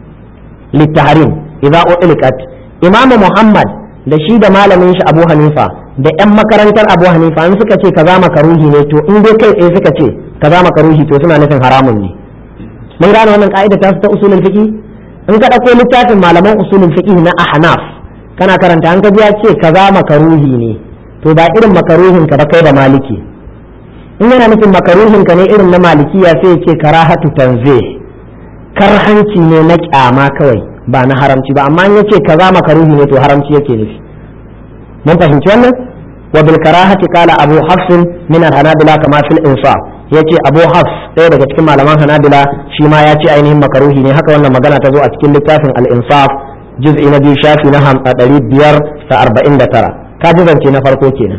litahrim idza uliqat imam muhammad da shi da malamin shi abu hanifa da yan makarantar abu hanifa in suka ce kaza makaruhi ne to in dai kai tsaye suka ce kaza makaruhi to suna nufin haramun ne mun gane wannan ka'ida ta ta usulul fiqh in ka dauko littafin malaman usulul fiqh na ahnaf kana karanta an ka ya ce kaza makaruhi ne to ba irin makaruhin ka ba kai da maliki in yana nufin makaruhin ka ne irin na malikiya sai ya ce karahatu tanzih karhanci ne na kyama kawai ba na haramci ba amma in yace kaza makaruhi ne to haramci yake nufi mun fahimci wannan wa bil karahati qala abu hafs min al hanabila kama fil insaf yace abu hafs ɗaya daga cikin malaman hanabila shi ma ya ce ainihin makaruhi ne haka wannan magana ta zo a cikin littafin al insaf juz'i na biyu shafi na ɗari biyar da arba'in da tara ka ji zance na farko kenan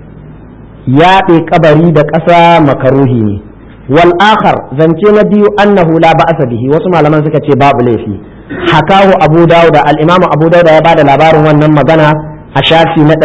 yaɗe kabari da ƙasa makaruhi ne wal akhar zance na biyu annahu la ba'sa bihi wasu malaman suka ce babu laifi hakahu abu dauda al-imam abu dauda ya bada labarin wannan magana a shafi na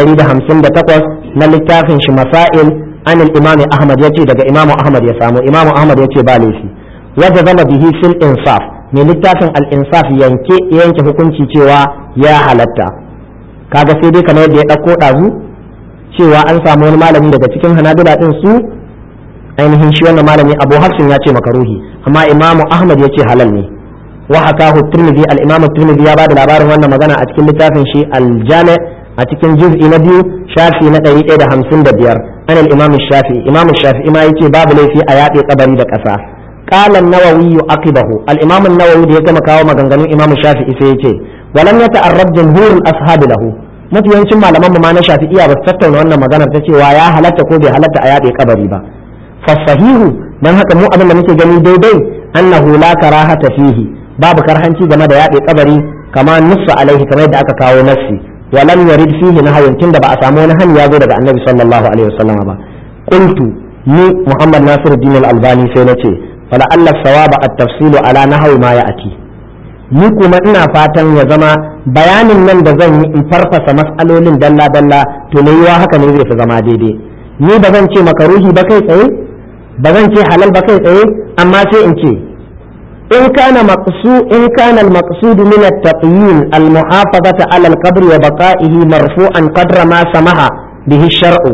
158 na littafin shi masail an al-imam ahmad yace daga imam ahmad ya samu imam ahmad yace ba laifi wanda zama bihi fil insaf mai littafin al-insaf yanke yanke hukunci cewa ya halatta kaga sai dai kamar yadda ya dauko dazu cewa an samu wani malami daga cikin hanabila din su ainihin shi wannan malami abu hafsin ya ce makaruhi amma imamu ahmad ya ce halal ne wa hakahu tirmidhi al-imam tirmidhi ya bada labarin wannan magana a cikin littafin shi al-jami a cikin juz'i na biyu shafi na 155 an al-imam shafi imam shafi ma yace babu laifi a yaɗe kabari da ƙasa qala an-nawawi aqibahu al-imam an-nawawi da ya gama kawo maganganun imam shafi sai yace walam yata'arrab jumhur al-ashab lahu mafi yawancin malaman mu ma na shafi'iya ba su tattauna wannan maganar ta cewa ya halatta ko bai halatta a yaɗe kabari ba fasahihu dan haka mu abin da muke gani daidai annahu la karahata fihi babu karhanci game da yaɗe kabari kama nussa alaihi kamar yadda aka kawo nassi wa lam yarid fihi nahyun tunda ba a samu wani hani ya zo daga annabi sallallahu alaihi wasallam ba qultu ni muhammad nasiruddin al-albani sai nace fala alla sawaba at-tafsilu ala nahwi ma ya'ti ni kuma ina fatan ya zama bayanin nan da zan yi in farfasa mas'alolin dalla dalla to ne yiwa haka ne zai fi zama daidai ni ba zan ce makaruhi ba kai tsaye ba zan ce halal ba kai tsaye amma sai in ce in kana maqsu in kana al-maqsud min at-taqyin al-muhafazata ala al-qabr wa baqa'ihi marfu'an qadra ma samaha bihi shar'u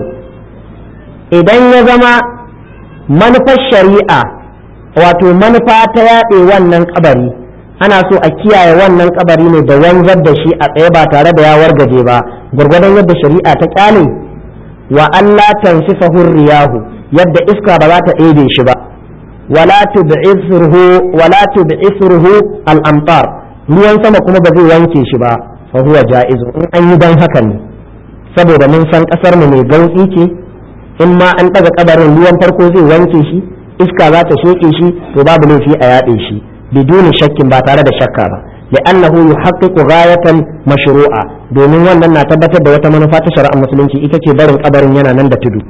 idan ya zama manufar shari'a wato manufa ta yaɗe wannan kabari ana so a kiyaye wannan kabari ne da wanzar da shi a tsaye ba tare da ya wargaje ba gwargwadon yadda shari'a ta kyale wa Allah tansifahu riyahu yadda iska ba za ta ɗebe shi ba wala tub'ithruhu wala tub'ithruhu al-amtar ruwan sama kuma ba zai wanke shi ba fa huwa ja'izu in an yi dan haka ne saboda mun san kasar mu mai gautsi ce in ma an daga kabarin ruwan farko zai wanke shi iska za ta sheke shi to babu laifi a yaɗe shi biduni shakkin ba tare da shakka ba li'annahu yuhaqqiqu ghayatan mashru'a domin wannan na tabbatar da wata manufa ta shari'ar musulunci ita ce barin kabarin yana nan da tudu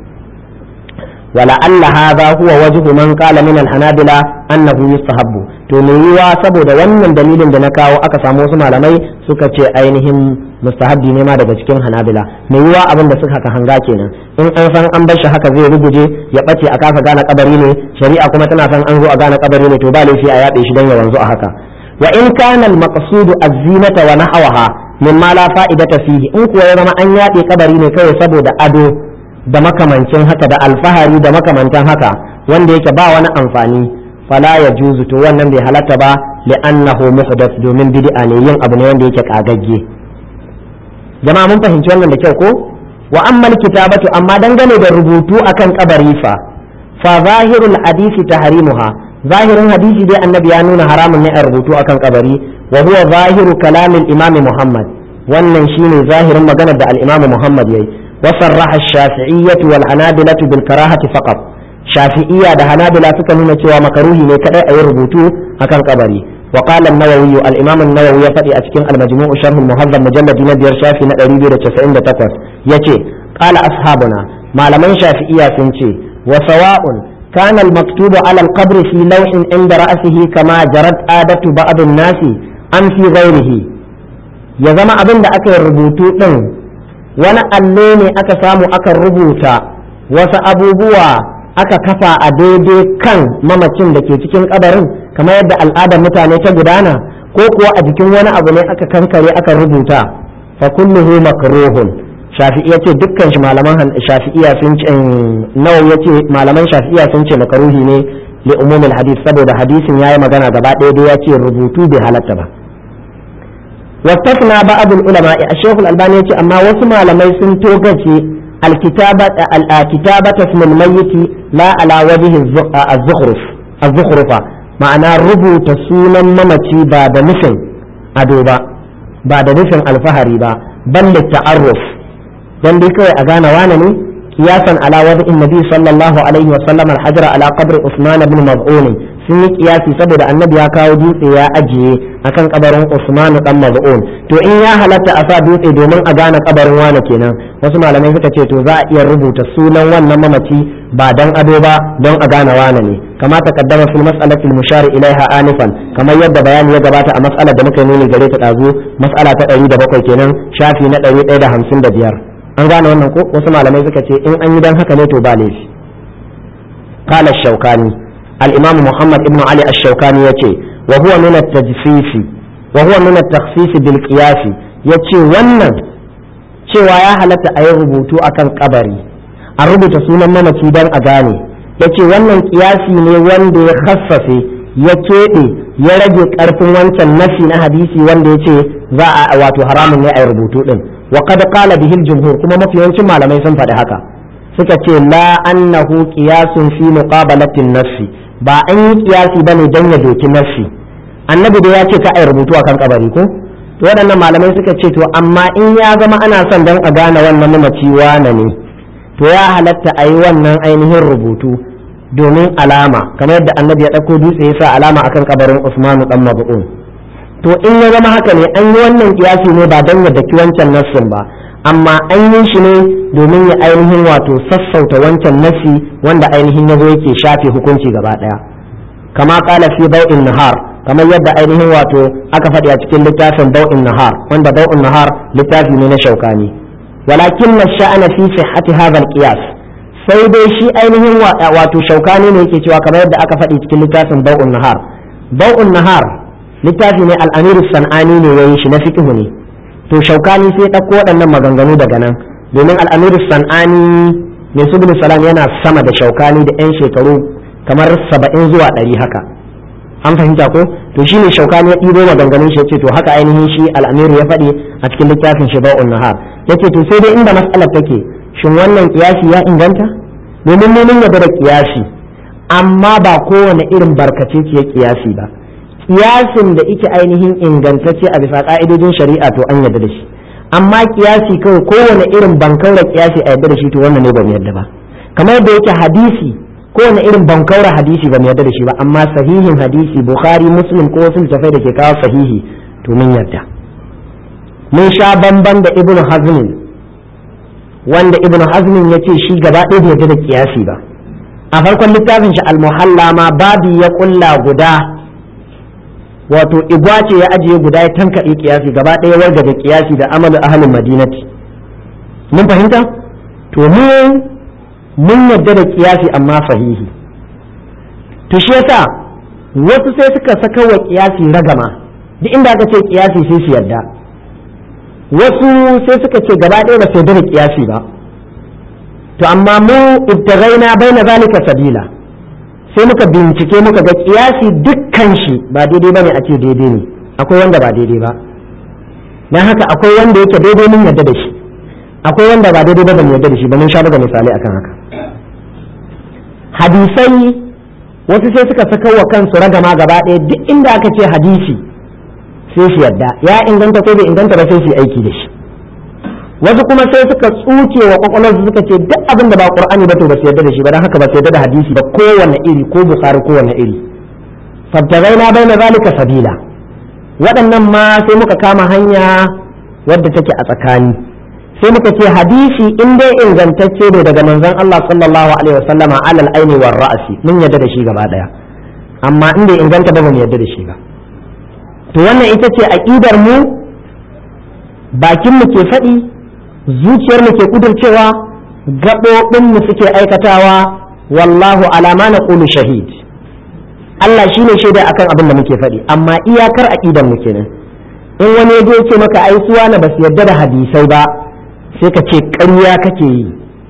ولعل هذا هو وجه من قال من الحنابلة أنه يستحب to me yiwa saboda wannan dalilin da na kawo aka samu wasu malamai suka ce ainihin mustahabbi ne ma daga cikin hanabila me yiwa abin da suka hanga kenan in an san an bar shi haka zai ruguje ya bace a kafa gane kabari ne shari'a kuma tana san an zo a gane kabari ne to ba laifi a yaɗe shi dan ya wanzu a haka wa in kana al-maqsudu az-zinata wa nahwaha mimma la fa'idata fihi in kuwa ya zama an yaɗe kabari ne kawai saboda ado da makamancin haka da alfahari da makamantan haka wanda yake ba wani amfani fala ya juzu to wannan bai halatta ba li'annahu muhdath domin bid'a ne yin abu ne wanda yake kagagge jama'a mun fahimci wannan da kyau ko wa amma kitabatu amma dangane da rubutu akan kabari fa fa zahirul hadisi tahrimuha zahirin hadisi dai annabi ya nuna haramun ne a rubutu akan kabari wa huwa zahiru kalamin imami muhammad wannan shine zahirin maganar da al-imam muhammad yayi وصرح الشافعية والحنابلة بالكراهة فقط شافعية ده حنابلة سكنون سوى مكروه لكذا أي ربوتو أكن قبري وقال النووي الإمام النووي يفدي أسكن المجموع شرح المهذب مجلد نبير شافي نقريبي لتسعين تقوس يتي قال أصحابنا ما لمن شافعية سنتي وسواء كان المكتوب على القبر في لوح عند رأسه كما جرت عادة بعض الناس أم في غيره يزم أبن ده أكي ربوتو wani allo ne aka samu aka rubuta wasu abubuwa aka kafa a daidai kan mamacin da ke cikin kabarin kamar yadda al'adar mutane ta gudana ko kuwa a jikin wani abu ne aka kankare aka rubuta fa kulluhu makruhun shafi'i yace dukkan shi malaman shafi'iya sun ce nawa yace malaman shafi'iya sun ce makruhi ne li umumil hadith saboda hadisin yayi magana gaba ɗaya dai yace rubutu bai halatta ba واستثنى بعض العلماء الشيخ الألباني يقول أما وسمع لما سنتوغتي الكتابة الكتابة اسم الميت لا على وجه الزخرف الزخرفة معنى ربو تسونا ممتي بعد نفن أدوبا بعد نفن الفهري با بل للتعرف dan dai kawai a gane wane ne kiyasan ala wadi annabi sallallahu alaihi wa sallam al-hajra ala qabr Usman ibn Maz'un sun yi kiyasi saboda annabi ya kawo dutse ya ajiye akan kabarin Usman dan Maz'un to in ya halatta a sa dutse domin a gane kabarin wane kenan wasu malamai suka ce to za a iya rubuta sunan wannan mamaci ba dan ado ba don a gane wane ne kama taqaddama fil mas'alati al-mushar ilaiha anifan kamar yadda bayani ya gabata a mas'alar da muka nuni gare ta dazu mas'ala ta 107 kenan shafi na 155 an gane wannan ko wasu malamai suka ce in an yi dan haka ne to ba laifi qala shaukani al-imam muhammad ibn ali ash-shawkani yace wa huwa min at-tajsis wa huwa min at-takhsis bil qiyas yace wannan cewa ya halatta a yi rubutu akan kabari a rubuta sunan mamaci dan a gane yace wannan kiyasi ne wanda ya khassafe ya keɓe ya rage ƙarfin wancan nafi na hadisi wanda ya ce za a wato haramun ne a yi rubutu din wa qad qala bihi al-jumhur kuma mafi yawancin malamai sun faɗi haka suka ce la annahu qiyasun fi muqabalati an-nafsi ba an yi qiyasi bane dan ya doki nafsi annabi da ya ce ka ai rubutu akan kabari ko to waɗannan malamai suka ce to amma in ya zama ana son dan a gane wannan mamaci wane ne to ya halatta a yi wannan ainihin rubutu domin alama kamar yadda annabi ya ɗauko dutse ya sa alama akan kabarin Usmanu dan Mabu'un to in ya zama haka ne an yi wannan kiyasi ne ba don ya daki wancan nassin ba amma an yi shi ne domin ya ainihin wato sassauta wancan nassi wanda ainihin ya zo yake shafe hukunci gaba daya kama kala fi bau'in nahar kamar yadda ainihin wato aka faɗi a cikin littafin bau'in nahar wanda bau'in nahar littafi ne na shaukani walakin na sha'ana fi sihhati hadha al-qiyas sai dai shi ainihin wato shaukani ne yake cewa kamar yadda aka faɗi cikin littafin bau'in nahar bau'in nahar littafi ne al'amiru san'ani ne yayi shi na fiqhu ne to shaukani sai ɗauko waɗannan maganganu daga nan domin al'amiru san'ani mai subul salam yana sama da shaukani da 'yan shekaru kamar saba'in zuwa ɗari haka an fahimta ko to shi ne shaukani ya ɗibo maganganun shi ce to haka ainihin shi al'amiru ya faɗi a cikin littafin shi ba'un nahar yace to sai dai inda matsalar take shin wannan kiyasi ya inganta domin mun yarda da kiyasi amma ba kowane irin barkace ce kiyasi ba kiyasin da ike ainihin ingantacce a bisa ka'idojin shari'a to an yarda da shi amma kiyasi kawai kowane irin bankaura kiyasi a yarda da shi to wannan ne ba mu yarda ba kamar yadda yake hadisi kowane irin bankaura hadisi ba mu yarda da shi ba amma sahihin hadisi bukhari muslim ko wasu littafai da ke kawo sahihi to mun yarda mun sha bamban da ibnu hazmin wanda ibnu hazmin ya ce shi gaba ɗaya bai yarda da kiyasi ba a farkon littafin shi almuhalla ma babi ya kulla guda wato igwa ce ya ajiye guda ya tankaɗe kiyasi gaba ɗaya warga da kiyasi da amalu ahalin madinati mun fahimta to mu mun yadda da kiyasi amma sahihi to shi yasa wasu sai suka saka wa kiyasi ragama duk inda aka ce kiyasi sai su yadda wasu sai suka ce gaba ɗaya ba su yadda da kiyasi ba to amma mu ibtaghaina baina zalika sabila sai muka bincike muka ga kiyasi dukkan shi ba daidai bane a ce daidai ne akwai wanda ba daidai ba dan haka akwai wanda yake daidai mun yadda da shi akwai wanda ba daidai ba ban yadda da shi ba mun sha buga misali akan haka hadisai wasu sai suka saka wa kansu ragama gaba ɗaya duk inda aka ce hadisi sai su yadda ya inganta ko bai inganta ba sai su yi aiki da shi wasu kuma sai suka tsuke wa kwakwalwarsu suka ce duk abin da ba qur'ani ba to ba su yarda da shi ba dan haka ba su yarda da hadisi ba kowanne iri ko bukhari kowanne iri fabtagaina baina zalika sabila waɗannan ma sai muka kama hanya wadda take a tsakani sai muka ce hadisi in dai ingantacce ne daga manzon Allah sallallahu alaihi wasallama alal aini war ra'si mun yarda da shi gaba daya amma in bai inganta ba ba mu yarda da shi ba to wannan ita ce aqidar mu bakin mu ke faɗi zuciyar mu ke kudurcewa gaɓoɓin mu suke aikatawa wallahu alama na ƙulu shahid Allah shine shaida akan abin da muke faɗi amma iyakar aƙidar mu kenan in wani ya ce maka ai suwa na basu yarda da hadisai ba sai ka ce ƙarya kake yi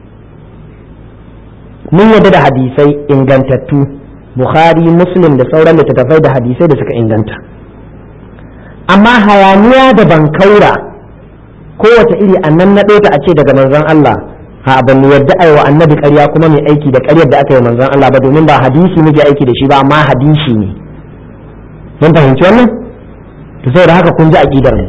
mun yarda da hadisai ingantattu bukhari muslim da sauran littattafai da hadisai da suka inganta amma hayaniya da bankaura kowace iri annan na ta a ce daga manzon Allah ha ban mu yadda ai wa annabi ƙarya kuma mai aiki da ƙaryar da aka yi manzon Allah ba domin ba hadisi muke aiki da shi ba amma hadisi ne mun fahimci wannan to saboda haka kun ji aqidar mu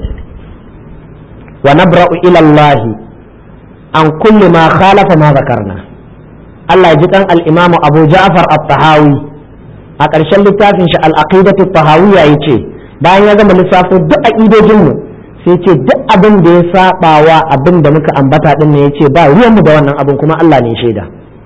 wa nabra'u ila Allah an kulli ma khalafa ma zakarna Allah ya ji dan al-Imam Abu Ja'far at-Tahawi a ƙarshen littafin shi al-Aqidatu at-Tahawiyya yace bayan ya gama lissafo duk aqidojin mu sai ce duk abin da ya saba wa abin da muka ambata din ne yace ba ruwan mu da wannan abin kuma Allah ne shaida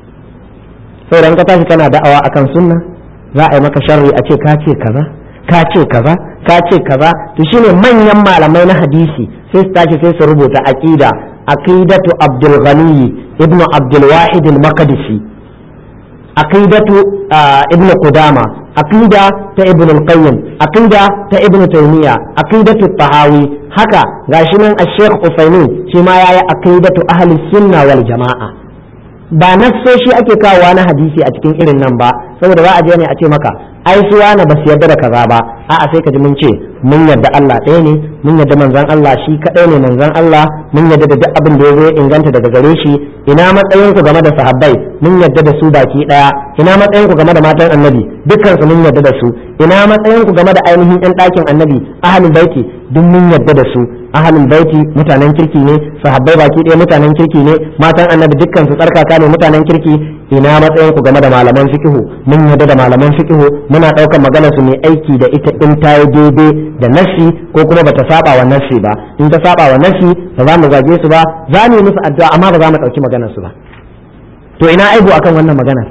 sai ran ka tashi kana da'awa akan sunna za a yi maka sharri a ce ka ce kaza ka ce kaza ka ce kaza to shine manyan malamai na hadisi sai su tashi sai su rubuta aqida aqidatu Abdul Ghani ibnu Abdul Wahid al-Maqdisi aqidatu ibnu Qudama aqida ta ibn al-qayyim aqida ta ibn taymiya aqidatu tahawi haka gashi nan al-sheikh usaymin shi ma yayi aqidatu ahli sunna wal jamaa ba nassoshi ake kawowa na hadisi a cikin irin nan ba saboda za a je ne a ce maka ai suwa na basu yarda da kaza ba a'a sai ka ji mun ce mun yarda Allah ɗaya ne mun yarda manzon Allah shi kadai ne manzon Allah mun yarda da duk abin da ya zo ya inganta daga gare shi ina matsayin ku game da sahabbai mun yarda da su baki daya ina matsayin ku game da matan annabi dukkan su mun yarda da su ina matsayin ku game da ainihin ɗan ɗakin annabi ahlul baiti duk mun yarda da su ahlul baiti mutanen kirki ne sahabbai baki daya mutanen kirki ne matan annabi dukkan su tsarkaka ne mutanen kirki ina matsayin ku game da malaman fiqhu mun yarda da malaman fiqhu muna ɗaukar magana su mai aiki da ita in ta yi daidai da nasi ko kuma bata saba wa nasi ba in ta saba wa nasi ba za mu zage su ba za mu yi musu addu'a amma ba za mu ɗauki maganar su ba to ina aibu akan wannan maganar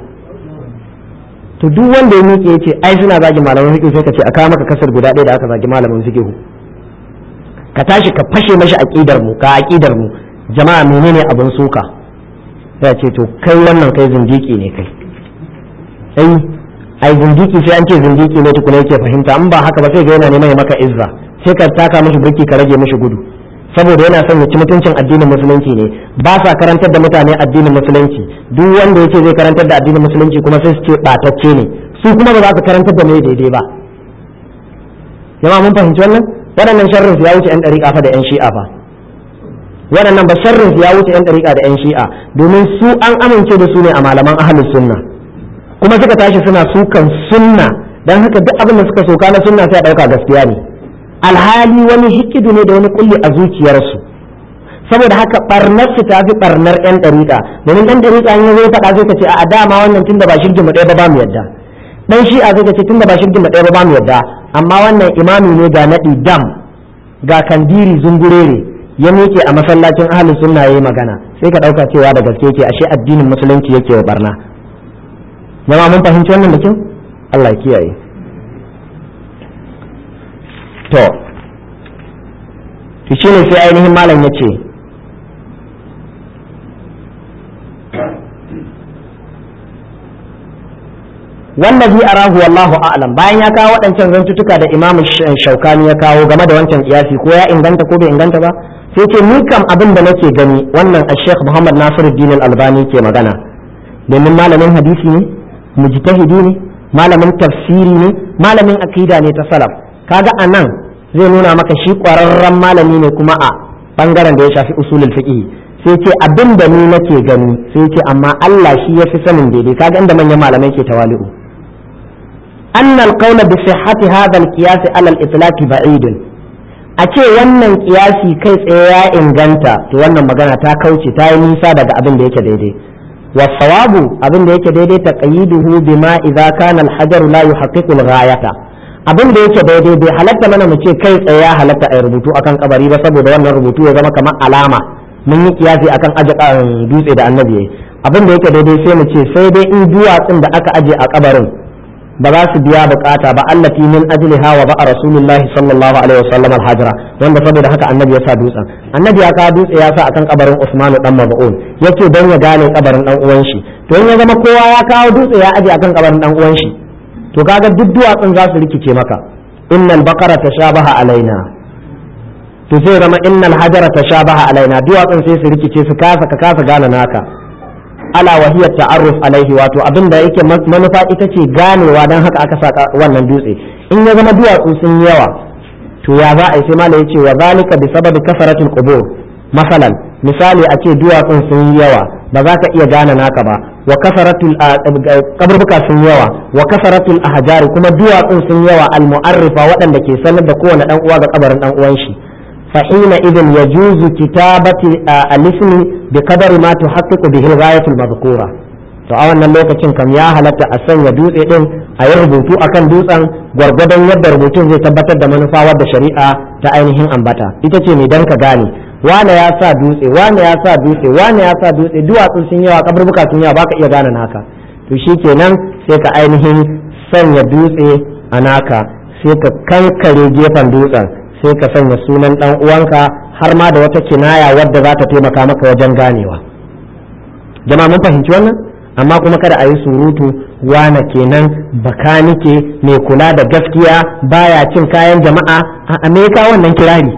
to duk wanda ya miƙe yace ai suna zagin malaman fiqh sai ka ce a kawo maka kasar guda ɗaya da aka zagi malamin fiqh ka tashi ka fashe mashi aqidar mu ka aqidar mu jama'a menene abin suka sai ce to kai wannan kai zindiki ne kai ai ai zindiki sai an ce zindiki ne tukuna yake fahimta in ba haka ba sai ga yana neman ya maka izza sai ka taka mishi birki ka rage mishi gudu saboda yana son ya ci mutuncin addinin musulunci ne ba sa karantar da mutane addinin musulunci duk wanda yake zai karantar da addinin musulunci kuma sai su ce batacce ne su kuma ba za su karantar da mai daidai ba jama'a mun fahimci wannan waɗannan sharrin su ya wuce yan ɗariƙa fa da yan shi'a fa waɗannan ba sharrin su ya wuce yan ɗariƙa da yan shi'a domin su an amince da su ne a malaman ahlus sunna kuma suka tashi suna sukan sunna dan haka duk abin da suka soka na sunna sai a ɗauka gaskiya ne alhali wani hikidu ne da wani kulli a zuciyarsu saboda haka barnar su ta fi barnar yan ɗariƙa domin ɗan ɗariƙa in zai faɗa zai ka ce a dama wannan tunda ba shirgin mu ɗaya ba ba mu yadda dan shi'a zai ka ce tunda ba shirgin mu ɗaya ba ba mu yadda amma wannan imami ne ga naɗi dam ga kandiri zungurere ya miƙe a masallacin ahlus sunna yayi magana sai ka ɗauka cewa da gaske ke ashe addinin musulunci yake wa barna jama'a mun fahimci wannan da kyau Allah ya kiyaye to to shine sai ainihin malam ya ce wallazi arahu wallahu a'lam bayan ya kawo waɗancan zantutuka da imam shaukani ya kawo game da wancan kiyasi ko ya inganta ko bai inganta ba sai ce ni kam abin da nake gani wannan sheikh muhammad nasiruddin al-albani ke magana domin malamin hadisi ne mujtahidi ne malamin tafsiri ne malamin akida ne ta salaf kaga anan zai nuna maka shi ƙwararren malami ne kuma a bangaren da ya shafi usulul fiqh sai ce abin da ni nake gani sai ce amma Allah shi ya fi sanin daidai kaga inda manyan malamai ke tawali'u أن القول بصحة هذا القياس على الإطلاق بعيد a ce wannan kiyasi kai tsaye ya inganta to wannan magana ta kauce ta yi nisa daga abin da yake daidai wasawabu abin da yake daidai ta qayyiduhu bima idza kana al-hajar la yuhaqqiqu al-ghayata abin da yake daidai bai halatta mana mu ce kai tsaye ya halatta a rubutu akan kabari ba saboda wannan rubutu ya zama kamar alama mun yi kiyasi akan aje dutse da annabi abin da yake daidai sai mu ce sai dai in duwatsun da aka aje a kabarin ba za su biya bukata ba allati min ajliha wa ba'a rasulullahi sallallahu alaihi wasallam al-hajra wanda saboda haka annabi ya sa dutsen annabi ya kawo dutse ya sa akan kabarin Usman dan Mab'un yace dan ya gane kabarin dan uwan shi to in ya zama kowa ya kawo dutse ya aje akan kabarin dan uwan shi to kaga duk duwatsun za su rikice maka innal baqara tashabaha alaina to sai zama innal hajara tashabaha alaina duwatsun sai su rikice su kasa ka kasa gane naka ala wahiyar ta'arruf alaihi wato abin da yake manufa ita ce ganewa don haka aka saka wannan dutse in ya zama duwatsu sun yawa to ya za a yi sai mala yace wa zalika bi sababi kasaratul qubur masalan misali a ce duwatsun sun yawa ba za ka iya gane naka ba wa kasaratul kaburbuka sun yawa wa kasaratul ahjari kuma duwatsun sun yawa al mu'arrifa waɗanda ke sanar da kowane dan uwa ga kabarin dan uwan shi فحينئذ يجوز كتابة الاسم بقدر ما تحقق به الغاية المذكورة to a wannan lokacin kam ya halatta a sanya dutse din a yi rubutu akan dutsen gwargwadon yadda rubutun zai tabbatar da manufa wadda shari'a ta ainihin ambata ita ce mai dan ka gane wane ya sa dutse wane ya sa dutse wane ya sa dutse duwatsu sun yawa kaburbuka sun yawa baka iya gane naka to shikenan sai ka ainihin sanya dutse a naka sai ka kankare gefen dutsen sai ka sanya sunan dan uwanka har ma da wata kinaya wadda za ta taimaka maka wajen ganewa jama'a mun fahimci wannan amma kuma kada a yi surutu wane kenan bakanike mai kula da gaskiya baya cin kayan jama'a a amerika wannan kirari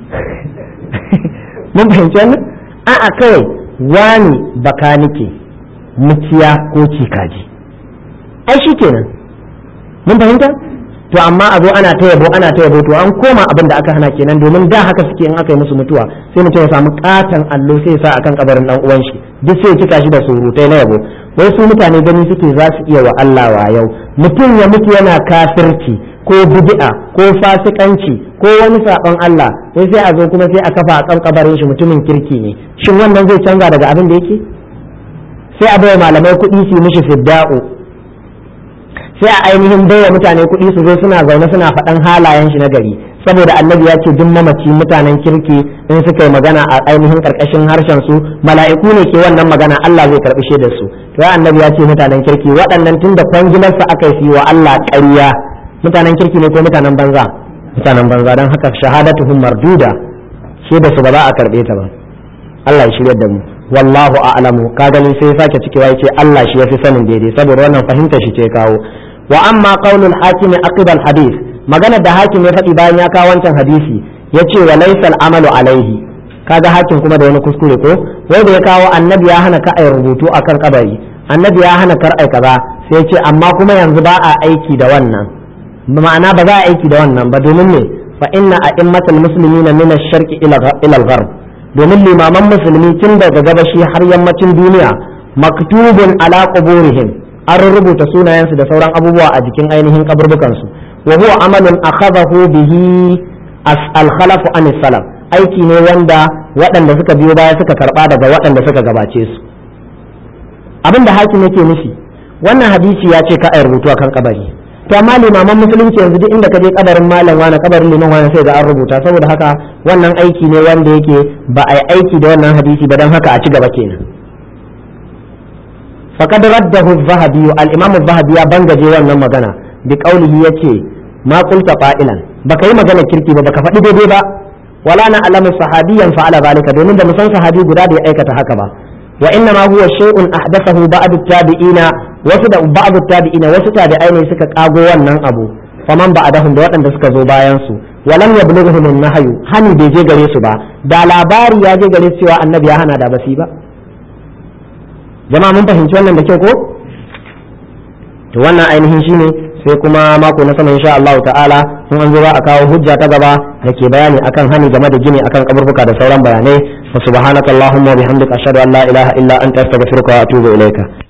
mun fahimci wannan a'a kawai wani bakanike muciya ko cikaji ai shi kenan mun fahimta to amma a zo ana ta yabo ana ta yabo to an koma abin da aka hana kenan domin da haka suke in aka yi musu mutuwa sai mutum ya samu katon allo sai ya sa akan kabarin dan uwan shi duk sai ya cika shi da surutai na yabo wai su mutane gani suke za su iya wa Allah wa yau mutum ya mutu yana kafirci ko bid'a ko fasikanci ko wani sabon Allah sai sai a zo kuma sai a kafa a kan kabarin shi mutumin kirki ne shin wannan zai canza daga abin da yake sai a bai malamai kuɗi su mishi fidda'u sai a ainihin baiwa mutane kuɗi su zo suna zaune suna faɗan halayen shi na gari saboda annabi ya ce duk mamaci mutanen kirki in suka yi magana a ainihin karkashin harshen su mala'iku ne ke wannan magana Allah zai karɓi shaidar su to ya annabi ya ce mutanen kirki waɗannan tun da kwangilar su aka yi wa Allah ƙarya mutanen kirki ne ko mutanen banza mutanen banza dan haka shahadatuhum marduda shaidar su ba za a karɓe ta ba Allah ya shirya da mu wallahu a'lamu ka gani sai sake cikewa yace Allah shi yafi sanin daidai saboda wannan fahimtar shi ce kawo wa amma qaulul hakim aqib al hadith maganar da hakim ya faɗi bayan ya kawo wancan hadisi yace wa laysal amalu alaihi kaga hakim kuma da wani kuskure ko wai da ya kawo annabi ya hana ka ai rubutu akan kabari annabi ya hana kar ai kaza sai yace amma kuma yanzu ba a aiki da wannan ma'ana ba za a aiki da wannan ba domin ne fa inna a'immatul muslimina min ash-sharqi ila ila al-gharb domin limaman musulmi tun daga gabashi har yammacin duniya maktubun ala quburihim an rubuta sunayensu da sauran abubuwa a jikin ainihin kaburbukansu wa huwa amalun akhadahu bihi al-khalaf an salaf aiki ne wanda waɗanda suka biyo baya suka karba daga waɗanda suka gabace su abin da hakim yake nufi wannan hadisi ya ce ka a rubutu akan kabari to amma limaman musulunci yanzu duk inda ka je kabarin malam wani kabarin liman wani sai ga an rubuta saboda haka wannan aiki ne wanda yake ba a yi aiki da wannan hadisi ba don haka a ci gaba kenan faqad raddahu az-zahabi al-imam az-zahabi ya bangaje wannan magana bi qawlihi yace ma qulta fa'ilan baka yi magana kirki ba baka faɗi daidai ba wala na alamu sahabiyan fa'ala zalika domin da musan sahabi guda da ya aikata haka ba wa inna ma huwa shay'un ahdathahu ba'd at-tabi'ina wasu da ba'd at-tabi'ina wasu tabi'ai ne suka kago wannan abu faman ba'dahum da waɗanda suka zo bayan su walam yablughuhum an-nahyu hani bai je gare su ba da labari ya je gare su cewa annabi ya hana da basi ba jama'a mun fahimci wannan da kyau ko to wannan ainihin shine sai kuma mako na sama insha Allah ta'ala in an zo za a kawo hujja ta gaba da ke bayani akan hani game da gini akan kaburbuka da sauran bayanai fa subhanakallahumma wa bihamdika ashhadu an la ilaha illa anta astaghfiruka wa atubu ilaika